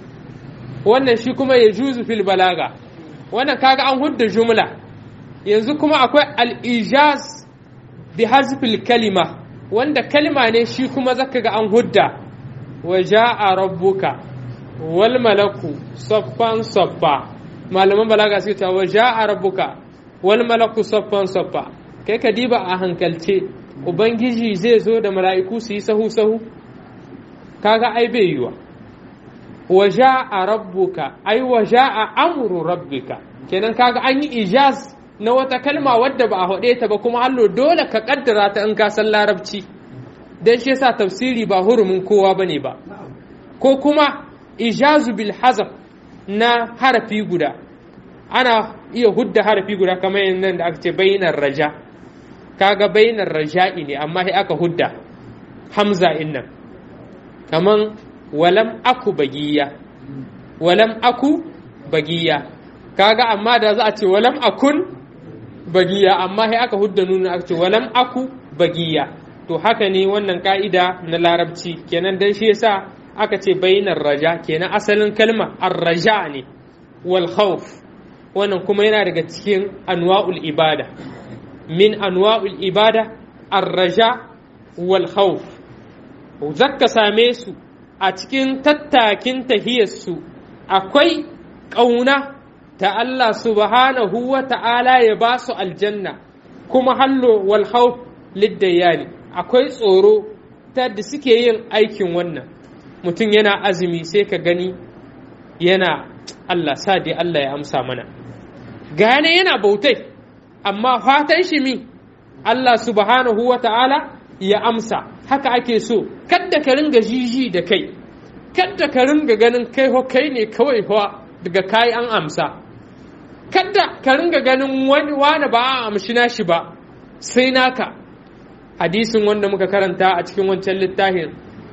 [SPEAKER 1] wannan shi kuma ya juzu fil balaga wannan kaga an hudda jumla yanzu kuma akwai al-ijaz bi hazfil kalima wanda kalima ne shi kuma zaka ga an hudda wa ja'a rabbuka wal malaku saffan saffa malaman balaga suke cewa wa ja'a rabbuka wal malaku saffan saffa kai ka diba a hankalce ubangiji zai zo da mala'iku su yi sahu sahu kaga ai bai yiwa wa ja'a rabbuka ai wa ja'a amru rabbika kenan kaga an yi ijaz na wata kalma wadda ba a haɗe ta ba kuma hallo dole ka kaddara ta in ka san larabci dan shi yasa tafsiri ba hurumin kowa bane ba ko kuma ijazu bil hazaf na harafi guda ana iya hudda harafi guda kamar yanzu da aka ce bainar raja kaga bainar raja'i ne amma sai aka hudda hamza innan kaman walam aku bagiya walam aku bagiya kaga amma da za a ce walam akun bagiya amma sai aka hudda nuna aka ce walam aku bagiya to haka ne wannan ka'ida na larabci kenan dan shi yasa aka ce bainar raja kenan asalin kalma ar-raja ne wal khawf wannan kuma yana daga cikin anwa'ul ibada min anwa'ul ibada ar-raja wal khawf zakka same su a cikin tattakin tahiyarsu akwai ƙauna ta Allah subhanahu wa ta'ala ya ba su aljanna kuma hallo wal khawf liddayani akwai tsoro ta da suke yin aikin wannan mutum yana azumi sai ka gani yana Allah sa dai Allah ya amsa mana gane yana bautai amma fatan shi mi Allah subhanahu wa ta'ala ya amsa haka ake so kadda ka ringa jiji da kai kadda ka ringa ganin kai ho kai ne kawai fa daga kai an amsa kadda ka ringa ganin wani wani ba a amshi nashi ba sai naka hadisin wanda muka karanta a cikin wancan littafin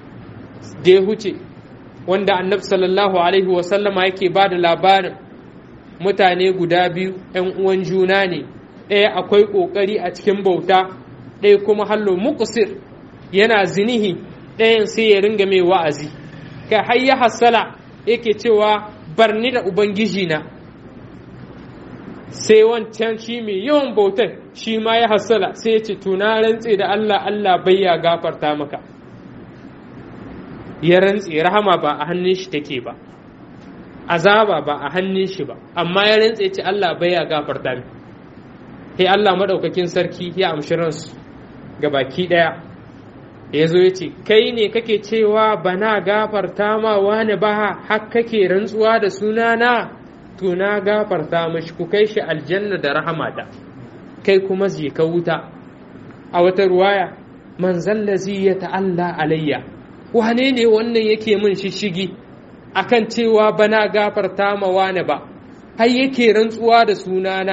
[SPEAKER 1] da ya huce wanda annabi sallallahu alaihi wasallama yake ba da labarin mutane guda biyu 'yan uwan juna ne ɗaya akwai ƙoƙari a cikin bauta ɗaya kuma hallo muqsir yana zinihi ɗayan sai ya ringa mai wa'azi kai har ya hassala yake cewa barni da ubangiji na sai wancan shi mai yawan bautar shi ma ya hassala sai ya ce tuna rantse da Allah Allah bai ya gafarta maka ya rantse rahama ba a hannun shi take ba azaba ba a hannun shi ba amma ya rantse ce Allah bai ya gafarta mi sai Allah madaukakin sarki ya amshi ransu ga baki daya ya zo ya ce kai ne kake cewa bana gafarta ma wani ba har kake rantsuwa da sunana to na gafarta mashi ku kai shi aljanna da rahamata kai kuma je ka wuta a wata ruwaya man zallazi ya ta'alla alayya wane ne wannan yake min shishigi akan cewa bana gafarta ma wani ba har yake rantsuwa da sunana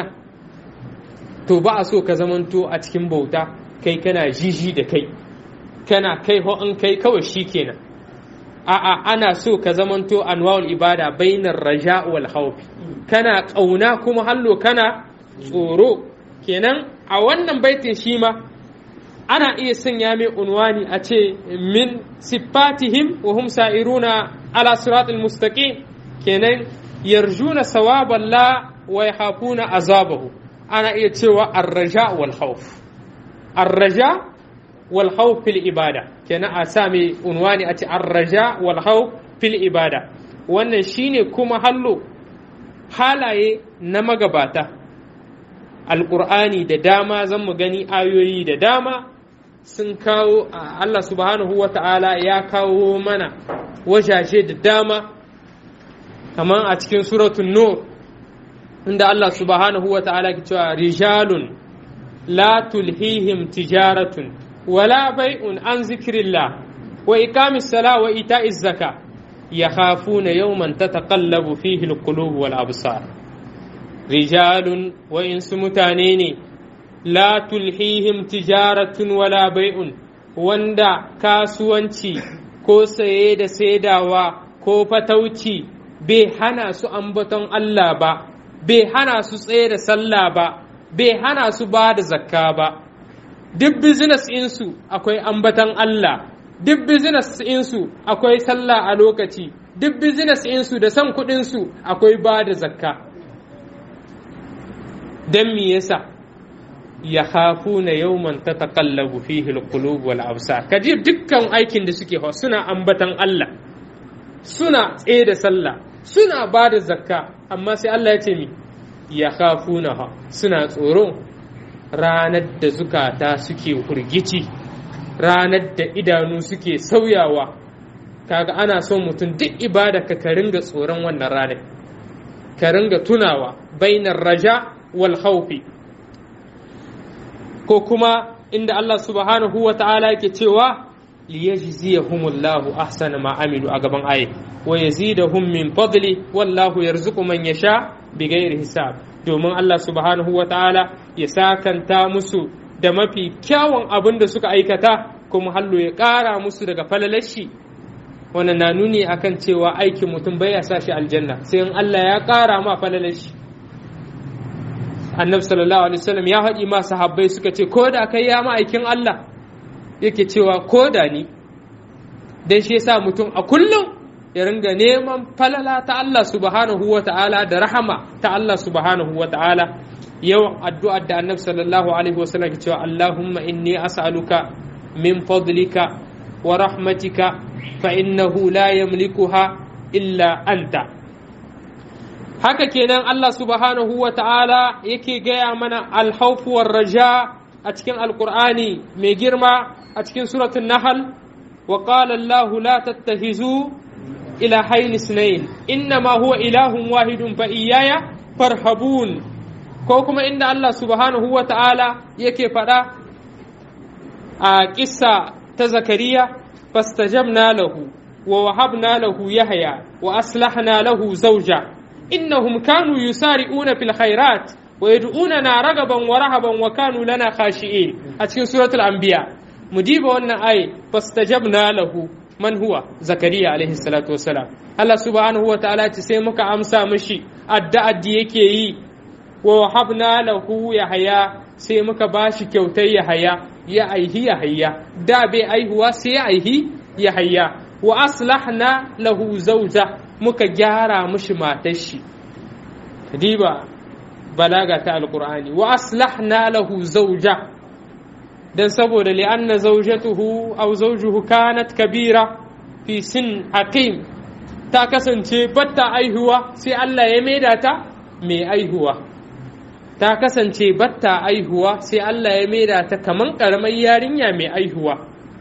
[SPEAKER 1] to ba a so ka zamanto a cikin bauta kai kana jiji da kai kana kai ho an kai kawai shikenan a'a ana so ka zamanto anwa'ul ibada bainar raja wal khawf kana kauna kuma hallo kana tsoro kenan a wannan baitin shi ma ana iya sanya mai unwani a ce min siffatihim wa hum sa'iruna ala siratul mustaqim kenan yarjuna sawaban la wa yahafuna azabahu ana iya cewa ar-raja wal khawf ar-raja wal khawf fil ibada kenan a sa mai unwani a ce ar-raja wal khawf fil ibada wannan shine kuma hallo halaye na magabata alƙur'ani da dama zan mu gani ayoyi da dama sun kawo Allah subhanahu wa ta'ala ya kawo mana wajaje da dama kamar a cikin suratun nur inda Allah subhanahu wa ta'ala ke cewa rijalun la tulhihim tijaratun wala bai'un an zikirillah wa iqamis sala wa ita'iz zaka yakhafuna yawman tataqallabu fihi alqulub wal absar rijalun wa'insu mutane ne la tulhihim tijaratun wala bai'un wanda kasuwanci ko saye da saidawa ko fatauci bai hana su ambaton Allah ba bai hana su tsaye da sallah ba bai hana su ba da zakka ba duk business insu akwai ambaton Allah duk business insu akwai sallah a lokaci duk business insu da son kuɗinsu akwai ba da zakka don me yasa ya hafu na yawman ta taƙallabu fihi alqulub wal absar kaji dukkan aikin da suke hawa suna ambatan Allah suna tsaye da sallah suna ba da zakka amma sai Allah ya ce mi ya hafu na suna tsoro ranar da zukata suke hurgici ranar da idanu suke sauyawa kaga ana son mutum duk ibada ka ka ringa tsoron wannan ranar ka ringa tunawa bainar raja wal khawfi ko kuma inda Allah subhanahu wa ta'ala yake cewa liyajziyahumullahu ahsana ma amilu a gaban aye wa yazidahum min fadli wallahu yarzuqu man yasha bighairi hisab domin Allah subhanahu wa ta'ala ya sakanta musu da mafi kyawun abin da suka aikata kuma hallo ya ƙara musu daga falalashi wannan na nuni akan cewa aikin mutum bai ya sa shi aljanna sai in Allah ya ƙara ma falalashi annabi sallallahu alaihi wasallam ya haɗi ma sahabbai suka ce ko da kai ya ma'aikin Allah yake cewa ko da ni dan shi yasa mutum a kullum ya ringa neman falala ta Allah subhanahu wa ta'ala da rahama ta Allah subhanahu wa ta'ala yawan addu'ar da annabi sallallahu alaihi wasallam ke cewa Allahumma inni as'aluka min fadlika wa rahmatika fa innahu la yamlikuha illa anta haka kenan Allah subhanahu wa ta'ala yake gaya mana alhaufuwar raja a cikin alkur'ani mai girma a cikin suratun nahal wa qala Allah la tattahizu ila hayni sunayn innama huwa ilahun wahidun fa iyaya farhabun ko kuma inda Allah subhanahu wa ta'ala yake faɗa a kissa ta zakariya fastajabna lahu wa wahabna lahu yahya wa aslahna lahu zawja إنهم كانوا يسارعون في الخيرات ويدعوننا رغبا ورهبا وكانوا لنا خاشئين أتكين سورة الأنبياء مجيب أن آية فاستجبنا له من هو زكريا عليه الصلاة والسلام الله سبحانه وتعالى تسيمك أمسى مشي أدى أديكي ووهبنا له يحيى سيمك باشي كوتي يحيى يا أيه يحيى دا بي أيه سي أيه يحيى وأصلحنا له زوجه muka gyara mushi matar shi diba balaga ta alkur'ani wa aslahna lahu zawja dan saboda li'anna zawjatuhu aw zawjuhu kanat kabira fi sin hakim ta kasance batta aihuwa sai Allah ya maida ta mai aihuwa ta kasance batta aihuwa sai Allah ya maida ta kaman karamar yarinya mai aihuwa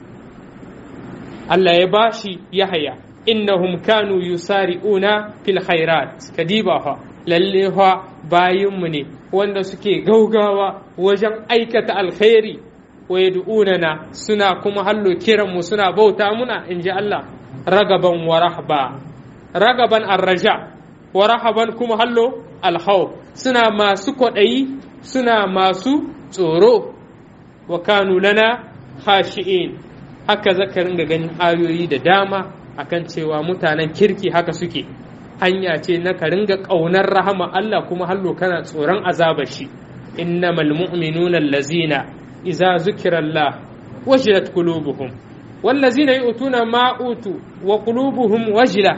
[SPEAKER 1] Allah ya bashi Yahaya innahum kanu yusari'una fil khairat kadiba fa lalle fa bayinmu ne wanda suke gaugawa wajen aikata alkhairi wa yad'unana suna kuma hallo kiran mu suna bauta muna inji Allah ragaban wa rahba ragaban arraja wa rahaban kuma hallo alhaw suna masu kwaɗayi suna masu tsoro wa kanu lana khashi'in haka zaka ringa ganin ayoyi da dama akan cewa mutanen kirki haka suke hanya ce na ka ringa ƙaunar rahama Allah kuma hallo kana tsoron azabar shi innamal mu'minuna allazina idza zukira Allah wajilat qulubuhum wallazina yu'tuna ma utu wa qulubuhum wajila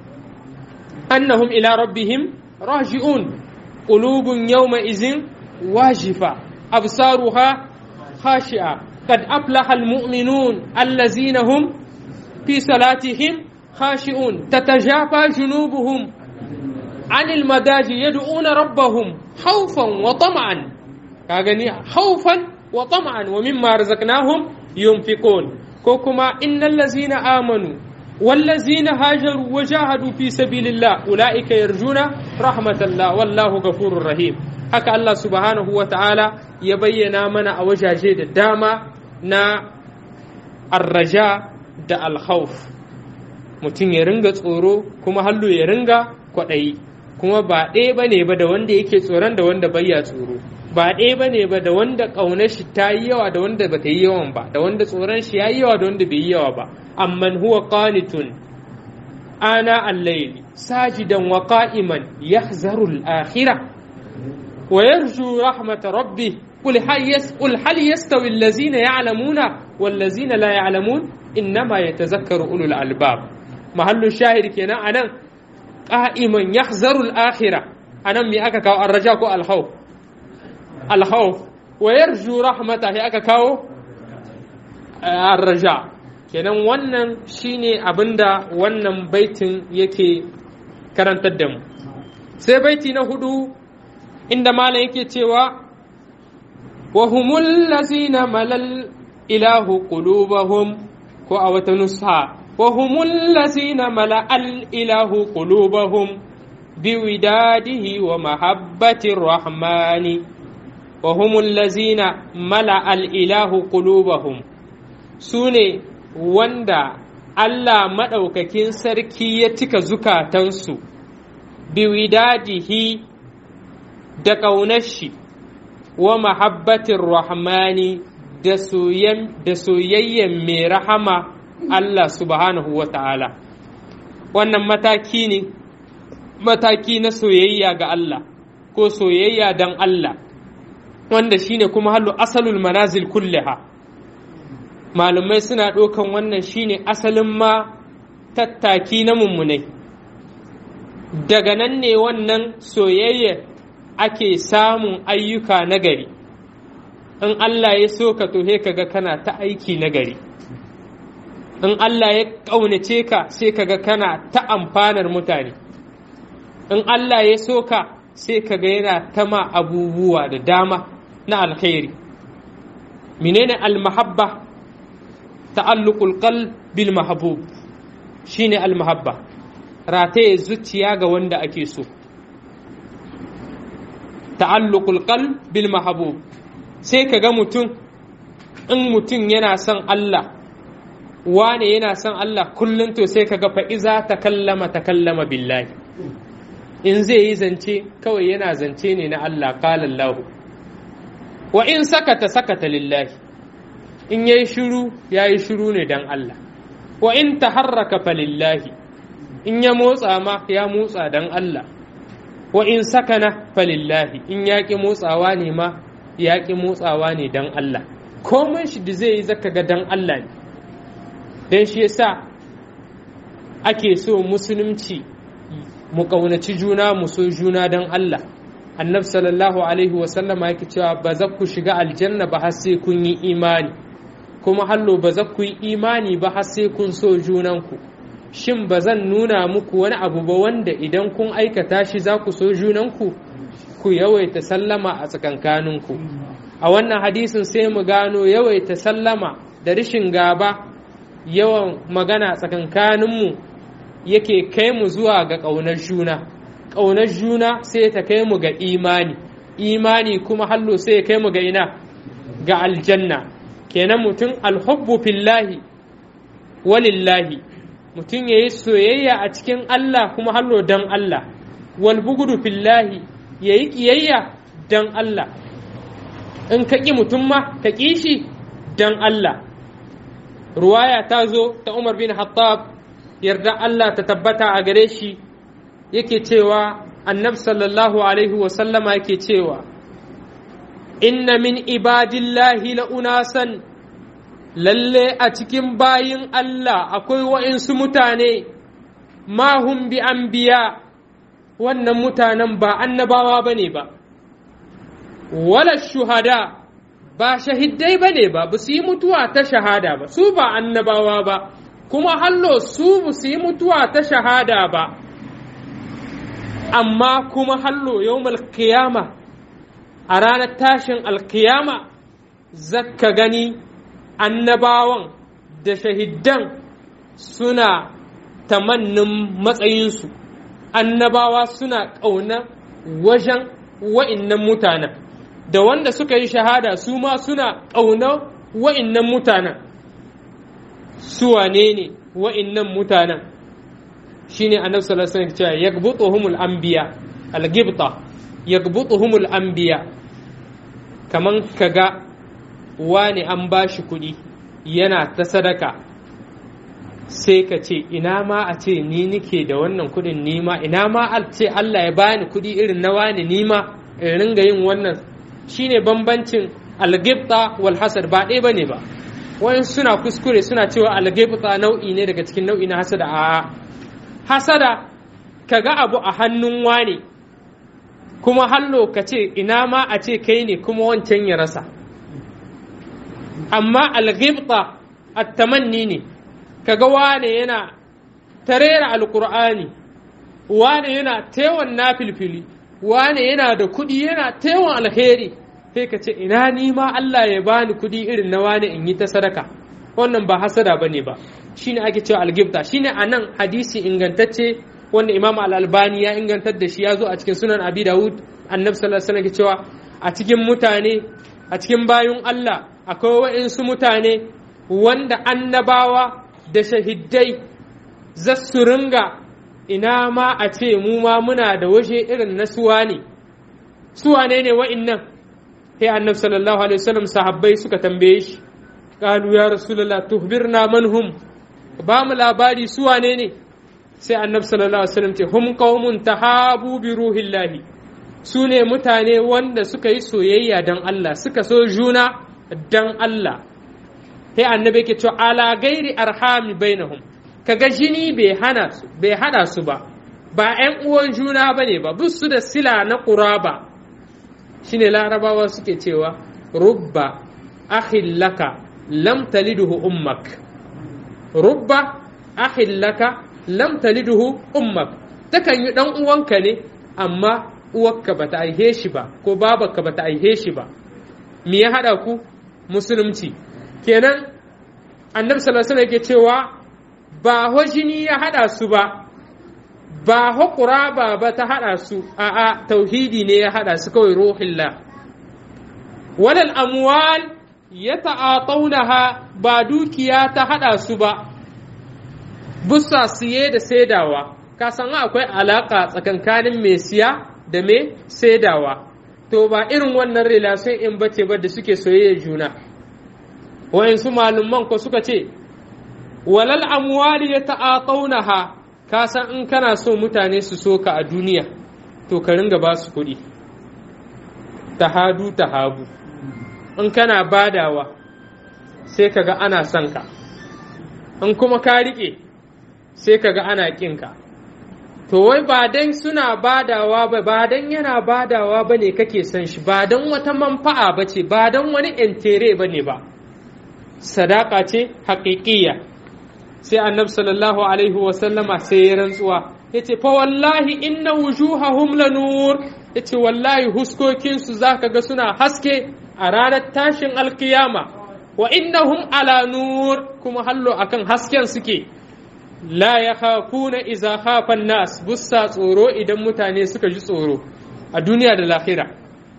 [SPEAKER 1] annahum ila rabbihim raji'un qulubun yawma izin wajifa absaruha khashi'a qad aflaha almu'minun allazina hum في صلاتهم خاشئون تتجافى جنوبهم عن المداجع يدعون ربهم خوفا وطمعا كاغني خوفا وطمعا ومما رزقناهم ينفقون كوكما إن الذين آمنوا والذين هاجروا وجاهدوا في سبيل الله أولئك يرجون رحمة الله والله غفور رحيم haka Allah subhanahu wa ta'ala ya bayyana mana a wajaje da dama na arraja da alhauf mutum ya ringa tsoro kuma hallu ya ringa kwaɗayi kuma ba ɗaya ba ne ba da wanda yake tsoron da wanda bayya tsoro ba ɗaya ba ne ba da wanda ƙaunar shi ta yi yawa da wanda ba ta yi yawan ba da wanda tsoron shi ya yi yawa da wanda bai yi yawa ba amman huwa qanitun ana al-layli sajidan wa qa'iman yahzaru al-akhirah wa yarju rahmat rabbih قل هل يس قل هل يستوي الذين يعلمون والذين لا يعلمون انما يتذكر اولو الالباب محل الشاهد كنا انا قائما يحذر الاخره انا مي aka kawo arraja ko alkhawf alkhawf wa yarju rahmata hi aka kawo arraja kenan wannan shine abinda wannan baitin yake karantar da mu sai baiti na hudu inda malam yake cewa وهم الذين ملل إله قلوبهم أو تنصها وهم الذين ملأ الإله قلوبهم بوداده ومحبة الرحمن وهم الذين ملأ الإله قلوبهم سوني وندا Allah maɗaukakin sarki ya cika zukatansu, biwidadihi da ƙaunar shi, wa mahabbatin rahmani da soyayyen mai rahama Allah subhanahu wa ta'ala wannan mataki ne mataki na soyayya ga Allah ko soyayya don Allah wanda shine kuma hallu asalul manazil kulliha malumai suna ɗaukan wannan shine asalin ma tattaki na mummunai daga nan ne wannan soyayya ake samun ayyuka nagari in Allah ya so ka to kaga kana ta aiki nagari in Allah ya ƙaunace ka sai kaga kana ta amfanar mutane in Allah ya so ka sai kaga yana ta ma abubuwa da dama na alkhairi menene almahabba ta'alluqul qalb bil mahbub shine almahabba rataye zuciya ga wanda ake so ta'alluqul qalb bil mahbub sai kaga mutum in mutum yana son Allah wane yana son Allah kullum to sai kaga fa iza takallama takallama billahi in zai yi zance kawai yana zance ne na Allah qala Allah wa in sakata sakata lillahi in yayi shiru yayi shiru ne dan Allah wa in taharraka fa lillahi in ya motsa ma ya motsa dan Allah wa in sakana falillahi in yaƙi motsawa ne ma yaƙi motsawa ne dan Allah komai shi da zai yi zaka ga dan Allah ne dan shi yasa ake so musulunci mu ƙaunaci juna mu so juna dan Allah annabi sallallahu alaihi wa sallama yake cewa ba za ku shiga aljanna ba har sai kun yi imani kuma hallo ba za ku yi imani ba har sai kun so junanku shin ba zan nuna muku wani abu ba wanda idan kun aikata shi za ku so junanku ku yawaita sallama a tsakankaninku a wannan hadisin sai mu gano yawaita sallama da rishin gaba yawan magana tsakankaninmu yake kai mu zuwa ga ƙaunar juna ƙaunar juna sai ta kai mu ga imani imani kuma hallo sai ya kai mu ga ina ga aljanna kenan mutum alhubbu fillahi walillahi mutum ya yi soyayya a cikin Allah kuma hallo don Allah wal bugudu fillahi ya yi ƙiyayya don Allah in ka ƙi mutum ma ka ƙi shi don Allah ruwaya ta zo ta Umar bin Hattab yarda Allah ta tabbata a gare shi yake cewa annab sallallahu alaihi wasallama yake cewa inna min ibadillahi la unasan lalle a cikin bayin Allah akwai wa'insu mutane mahum bi anbiya wannan mutanen ba annabawa ba ne ba wala shuhada ba shahidai ba ne ba ba su yi mutuwa ta shahada ba su ba annabawa ba kuma hallo su ba su yi mutuwa ta shahada ba amma kuma hallo yau kiyama a ranar tashin alkiyama zakka gani annabawan da shahidan suna tamannin matsayinsu annabawa suna ƙauna wajen wa'innan mutanen da wanda suka yi shahada su ma suna ƙauna wa'innan mutanen su wane ne wa'innan mutanen shine annabi sallallahu alaihi wasallam cewa yagbutuhumul anbiya al-gibta yagbutuhumul anbiya kaman kaga wani an bashi kuɗi yana ta sadaka sai ka ce ina ma a ce ni nike da wannan kudin nima ina ma a ce Allah ya bani kudi irin na wani nima in ringa yin wannan shine bambancin algibta wal hasad ba ɗaya bane ba wayan suna kuskure suna cewa algibta nau'i ne daga cikin nau'i na hasada a hasada kaga abu a hannun wani kuma hallo ka ce ina ma a ce kai ne kuma wancan ya rasa amma algibta attamanni ne kaga wane yana tarera alkur'ani wane yana tewan nafilfili wane yana da kuɗi yana tewan alheri sai ka ce ina ni ma Allah ya bani kuɗi irin na wane in yi ta sadaka wannan ba hasada bane ba shine ake cewa algibta shine anan hadisi ingantacce wanda Imam Al-Albani ya ingantar da shi ya zo a cikin sunan Abi Dawud annabi sallallahu alaihi wasallam cewa a cikin mutane a cikin bayun Allah akwai wa'insu mutane wanda annabawa da shahidai za su ringa ina ma a ce mu ma muna da waje irin na suwa ne suwa ne ne wa'innan sai annabi sallallahu alaihi wasallam sahabbai suka tambaye shi qalu ya rasulullah tuhbirna man hum ba mu labari suwa ne ne sai annabi sallallahu alaihi wasallam ce hum qaumun tahabu bi ruhillahi su ne mutane wanda suka yi soyayya dan Allah suka so juna dan Allah sai annabi ke cewa ala gairi arhami bainahum kaga jini bai hana su bai hada su ba ba ƴan uwan juna bane ba bus su da sila na quraba shine larabawa suke cewa rubba akhillaka lam taliduhu ummak rubba akhillaka lam taliduhu ummak takan yi dan uwanka ne amma uwarka bata aihe shi ba ko babarka bata aihe shi ba me ya hada ku musulunci kenan annabi sallallahu alaihi yake cewa ba ho jini ya hada su ba ba ho quraba ba ta hada su a'a tauhidi ne ya hada su kawai ruhillah walal amwal yata'atawnaha ba dukiya ta hada su ba bussa siye da saidawa ka san akwai alaka tsakankanin mai siya da mai saidawa to ba irin wannan relation in bace ba da suke soyayya juna wayansu malumman ko suka ce walal amwali ya ta'ataunaha ka san in kana so mutane su so ka a duniya to ka ringa ba su kuɗi tahadu tahabu in kana badawa sai kaga ana son ka in kuma ka riƙe sai kaga ana ƙin ka to wai ba dan suna badawa ba ba dan yana badawa ba ne kake son shi ba dan wata manfa'a ba ce ba dan wani entere ba ne ba sadaka ce haƙiƙiya sai annabi sallallahu alaihi wasallama sai ya rantsuwa ya ce fa wallahi inna wujuhahum la nur ya ce wallahi huskokinsu za ka ga suna haske a ranar tashin alkiyama wa innahum ala nur kuma hallo akan hasken suke la ya khafuna iza khafan nas bussa tsoro idan mutane suka ji tsoro a duniya da lahira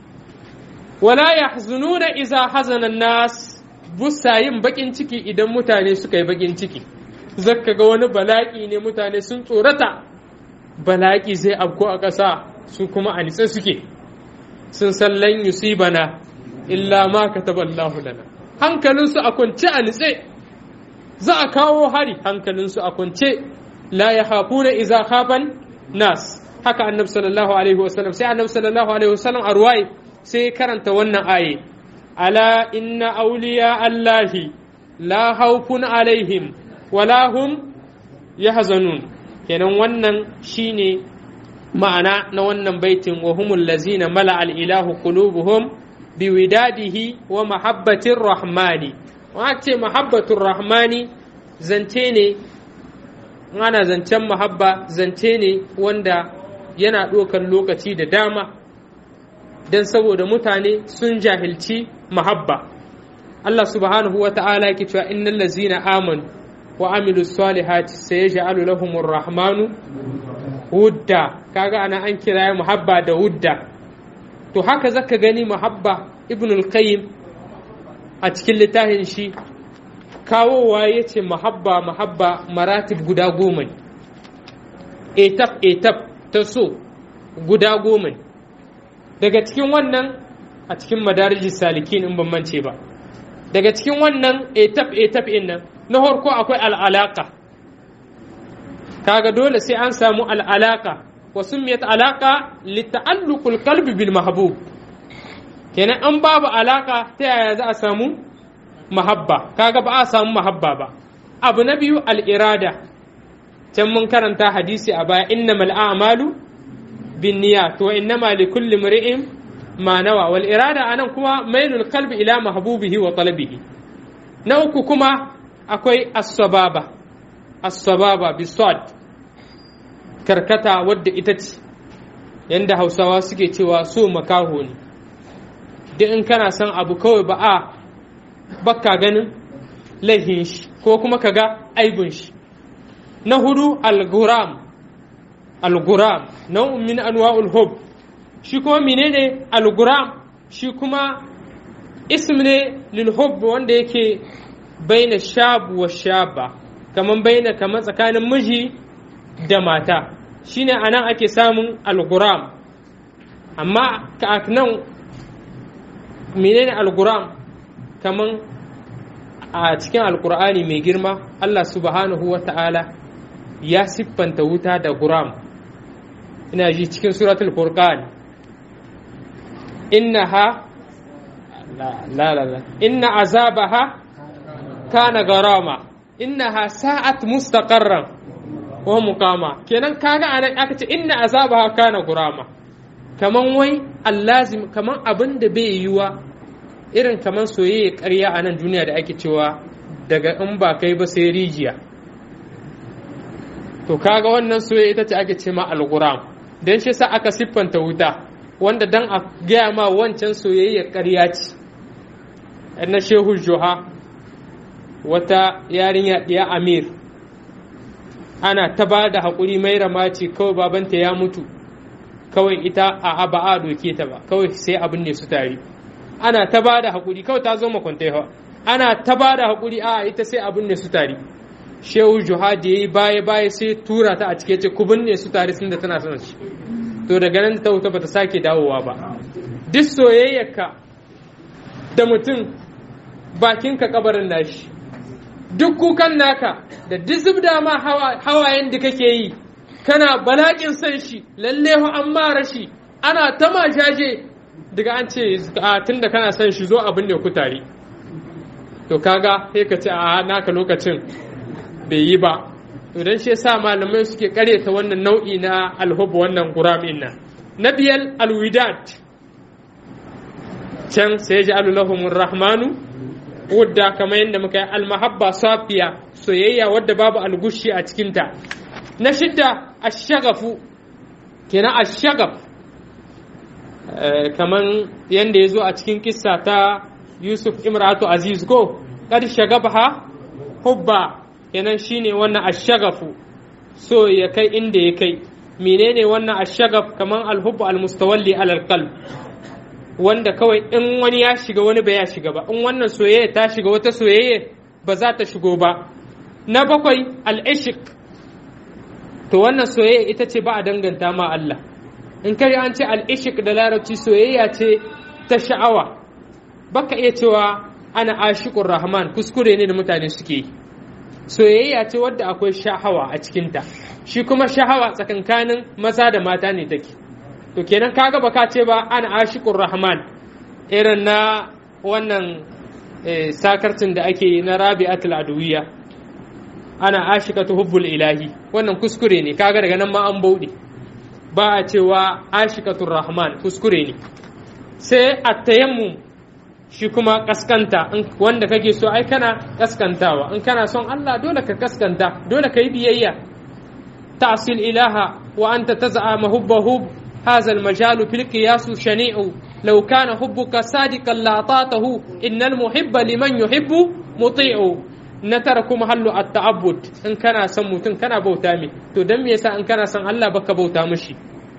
[SPEAKER 1] wala yahzununa iza hazana nas bussa yin bakin ciki idan mutane suka yi bakin ciki zakka ga wani bala'i ne mutane sun tsorata bala'i zai afko a ƙasa su kuma a nitse suke sun san lan yusibana illa ma kataballahu lana hankalinsu a kwance a nitse za a kawo hari hankalinsu a kwance la ya hafuna iza khafan nas haka annabi sallallahu alaihi wasallam sai annabi sallallahu alaihi wasallam a ruwaye sai karanta wannan aye ala inna awliya allahi la haufun alaihim wala hum yahzanun kenan wannan shine ma'ana na wannan baitin wa humul lazina mala al ilahu qulubuhum biwidadihi wa mahabbatir rahmani wa ce mahabbatur rahmani zance ne ana zancen mahabba zance ne wanda yana ɗaukar lokaci da dama don saboda mutane sun jahilci mahabba Allah subhanahu wa ta'ala yake cewa innal lazina amanu wa amilu salihati sayaj'alu lahumur rahmanu wudda kaga ana an kira muhabba da wudda to haka zaka gani muhabba ibn al-qayyim a cikin littafin shi kawowa ya ce mahabba mahabba maratib guda goma ne etap etap ta so guda goma ne daga cikin wannan a cikin madarijin salikin in ban mance ba daga cikin wannan etap etap in nan na farko akwai al'alaka kaga dole sai an samu al'alaka wa summiyat alaka li ta'alluqul qalbi bil mahbub kenan an babu alaka ta yaya za a samu mahabba kaga ba a samu mahabba ba abu na biyu al'irada can mun karanta hadisi a baya innamal a'malu bin niyya to innama li kulli mri'in ma nawa wal irada anan kuma mailul qalbi ila mahbubihi wa talabihi na uku kuma akwai as-sababa as-sababa bisad karkata wadda ita ce yanda hausawa suke cewa so makaho ne duk in kana son abu kawai ba a bakka ganin laihin shi ko kuma ka ga aibun shi na hudu al-guram al-guram nau'un min anwa'ul hub shi kuma menene al-guram shi kuma ism ne lil hub wanda yake baina shab wa shaba kaman baina kaman tsakanin miji da mata shine anan ake samun al-guram amma ka nan menene al-guram kaman a cikin alkur'ani mai girma Allah subhanahu wa ta'ala ya siffanta wuta da guram ina ji cikin suratul furqan innaha la la la inna azabaha kana garama innaha sa'at mustaqarran wa muqama kenan kaga anan aka ce inna azabaha kana gurama kaman wai allazim kaman abin da bai yiwa irin kamar soyayya ƙarya a nan duniya da ake cewa daga in ba kai ba sai rijiya to kaga wannan soyayya ita ce ake ce ma alquram dan shi sa aka siffanta wuta wanda dan a gaya ma wancan soyayya ƙarya ce na shehu joha wata yarinya ɗiya amir ana ta ba da haƙuri mai ramaci kawai babanta ya mutu kawai ita a ba a doke ta ba kawai sai abin ne su tare ana ta ba da haƙuri kawai ta zo makwantai hawa ana ta ba da haƙuri a ita sai abin ne su tare shehu juhadi ya yi baya baya sai tura ta a cike ce ku binne su tare sun da tana son shi to daga nan ta wuta bata sake dawowa ba duk soyayyarka da mutum bakinka kabarin nashi duk kukan naka da duk zubda ma hawayen da kake yi kana balakin son shi lalle an mara shi ana ta majaje daga an ce a tun da kana son shi zo abin ne ku tare to kaga sai ka ce a naka lokacin bai yi ba to dan shi yasa malamai suke karyata wannan nau'i na alhub wannan guramin nan na biyar alwidat can sai ji alulahumur rahmanu wadda kamar yadda muka yi almahabba safiya soyayya wadda babu algushi a cikinta na shidda ashagafu kenan ashagaf kamar yadda ya zo a cikin kissa ta yusuf imratu aziz ko kad shagabha hubba kenan shine wannan ashagafu so ya kai inda ya kai menene wannan ashagaf kamar alhubbu almustawalli alal qalb wanda kawai in wani ya shiga wani ba ya shiga ba in wannan soyayya ta shiga wata soyayya ba za ta shigo ba na bakwai al'ishik to wannan soyayya ita ce ba a danganta ma Allah in kai an ce al'ishik da larabci soyayya ce ta sha'awa baka iya cewa ana ashiqur rahman kuskure ne da mutane suke yi soyayya ce wadda akwai sha'awa a cikinta shi kuma sha'awa tsakankanin maza da mata ne take to kenan kaga baka ce ba ana ashiqur rahman irin na wannan sakarcin da ake yi na rabi'atul adawiyya ana ashikatu hubbul ilahi wannan kuskure ne kaga daga nan ma an bauɗe ba a cewa ashikatur rahman kuskure ne sai at-tayammum shi kuma kaskanta wanda kake so ai kana kaskantawa in kana son Allah dole ka kaskanta dole ka yi biyayya ta'sil ilaha wa anta taz'a hubbahu هذا المجال في القياس شنيع لو كان حبك صادقا لاطاته ان المحب لمن يحب مطيع نترك محل التعبد ان كان سن متun kana bauta mi to dan me yasa in kana son Allah baka bauta mishi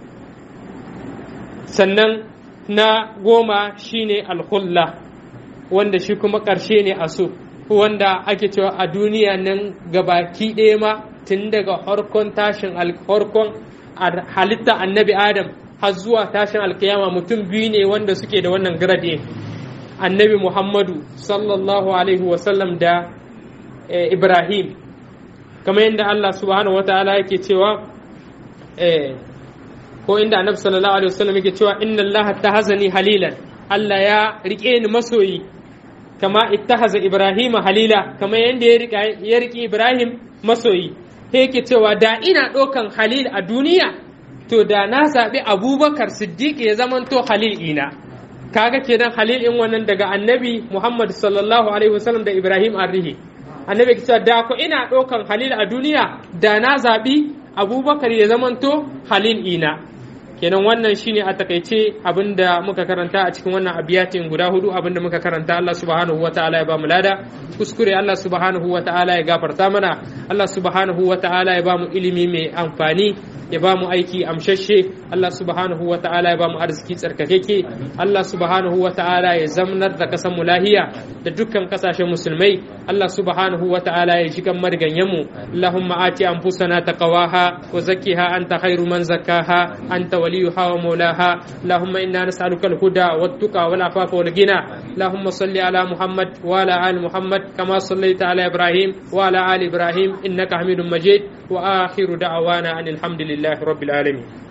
[SPEAKER 1] sannan na goma shine alkhulla wanda shi kuma ƙarshe ne a so wanda ake cewa a duniya nan gabaki ɗaya ma tun daga harkon tashin harkon halitta annabi adam har zuwa tashin alkiyama mutum biyu ne wanda suke da wannan grade annabi muhammadu sallallahu alaihi wasallam da ibrahim kamar yadda Allah subhanahu wataala yake cewa eh ko inda annabi sallallahu alaihi wasallam yake cewa inna allaha tahazani halilan Allah ya rike ni masoyi kama ittahaza ibrahim halila kama yanda ya rika ya rike ibrahim masoyi sai yake cewa da ina ɗaukan halil a duniya to da na zaɓi abubakar siddiq ya zamanto halil ina kaga kenan halil in wannan daga annabi muhammad sallallahu alaihi wasallam da ibrahim arrihi annabi ke cewa da ko ina ɗaukan halil a duniya da na zaɓi abubakar ya zamanto halil ina kenan wannan shine a takaice abinda muka karanta a cikin wannan abiyatin guda hudu abinda muka karanta Allah subhanahu wataala ya ba mu lada kuskure Allah subhanahu wataala ya gafarta mana Allah subhanahu wataala ya ba mu ilimi mai amfani ya ba mu aiki amshashe Allah subhanahu wataala ya ba mu arziki tsarkakeke Allah subhanahu wataala ya zamnar da kasan mu lahiya da dukkan kasashen musulmai Allah subhanahu wataala ya ji kan marganyen mu Allahumma ati anfusana taqwaha wa zakkiha anta khairu man zakkaha anta وليها ومولاها اللهم إنا نسألك الهدى والتقى والعفاف والغنى اللهم صل على محمد وعلى آل محمد كما صليت على إبراهيم وعلى آل إبراهيم إنك حميد مجيد وآخر دعوانا أن الحمد لله رب العالمين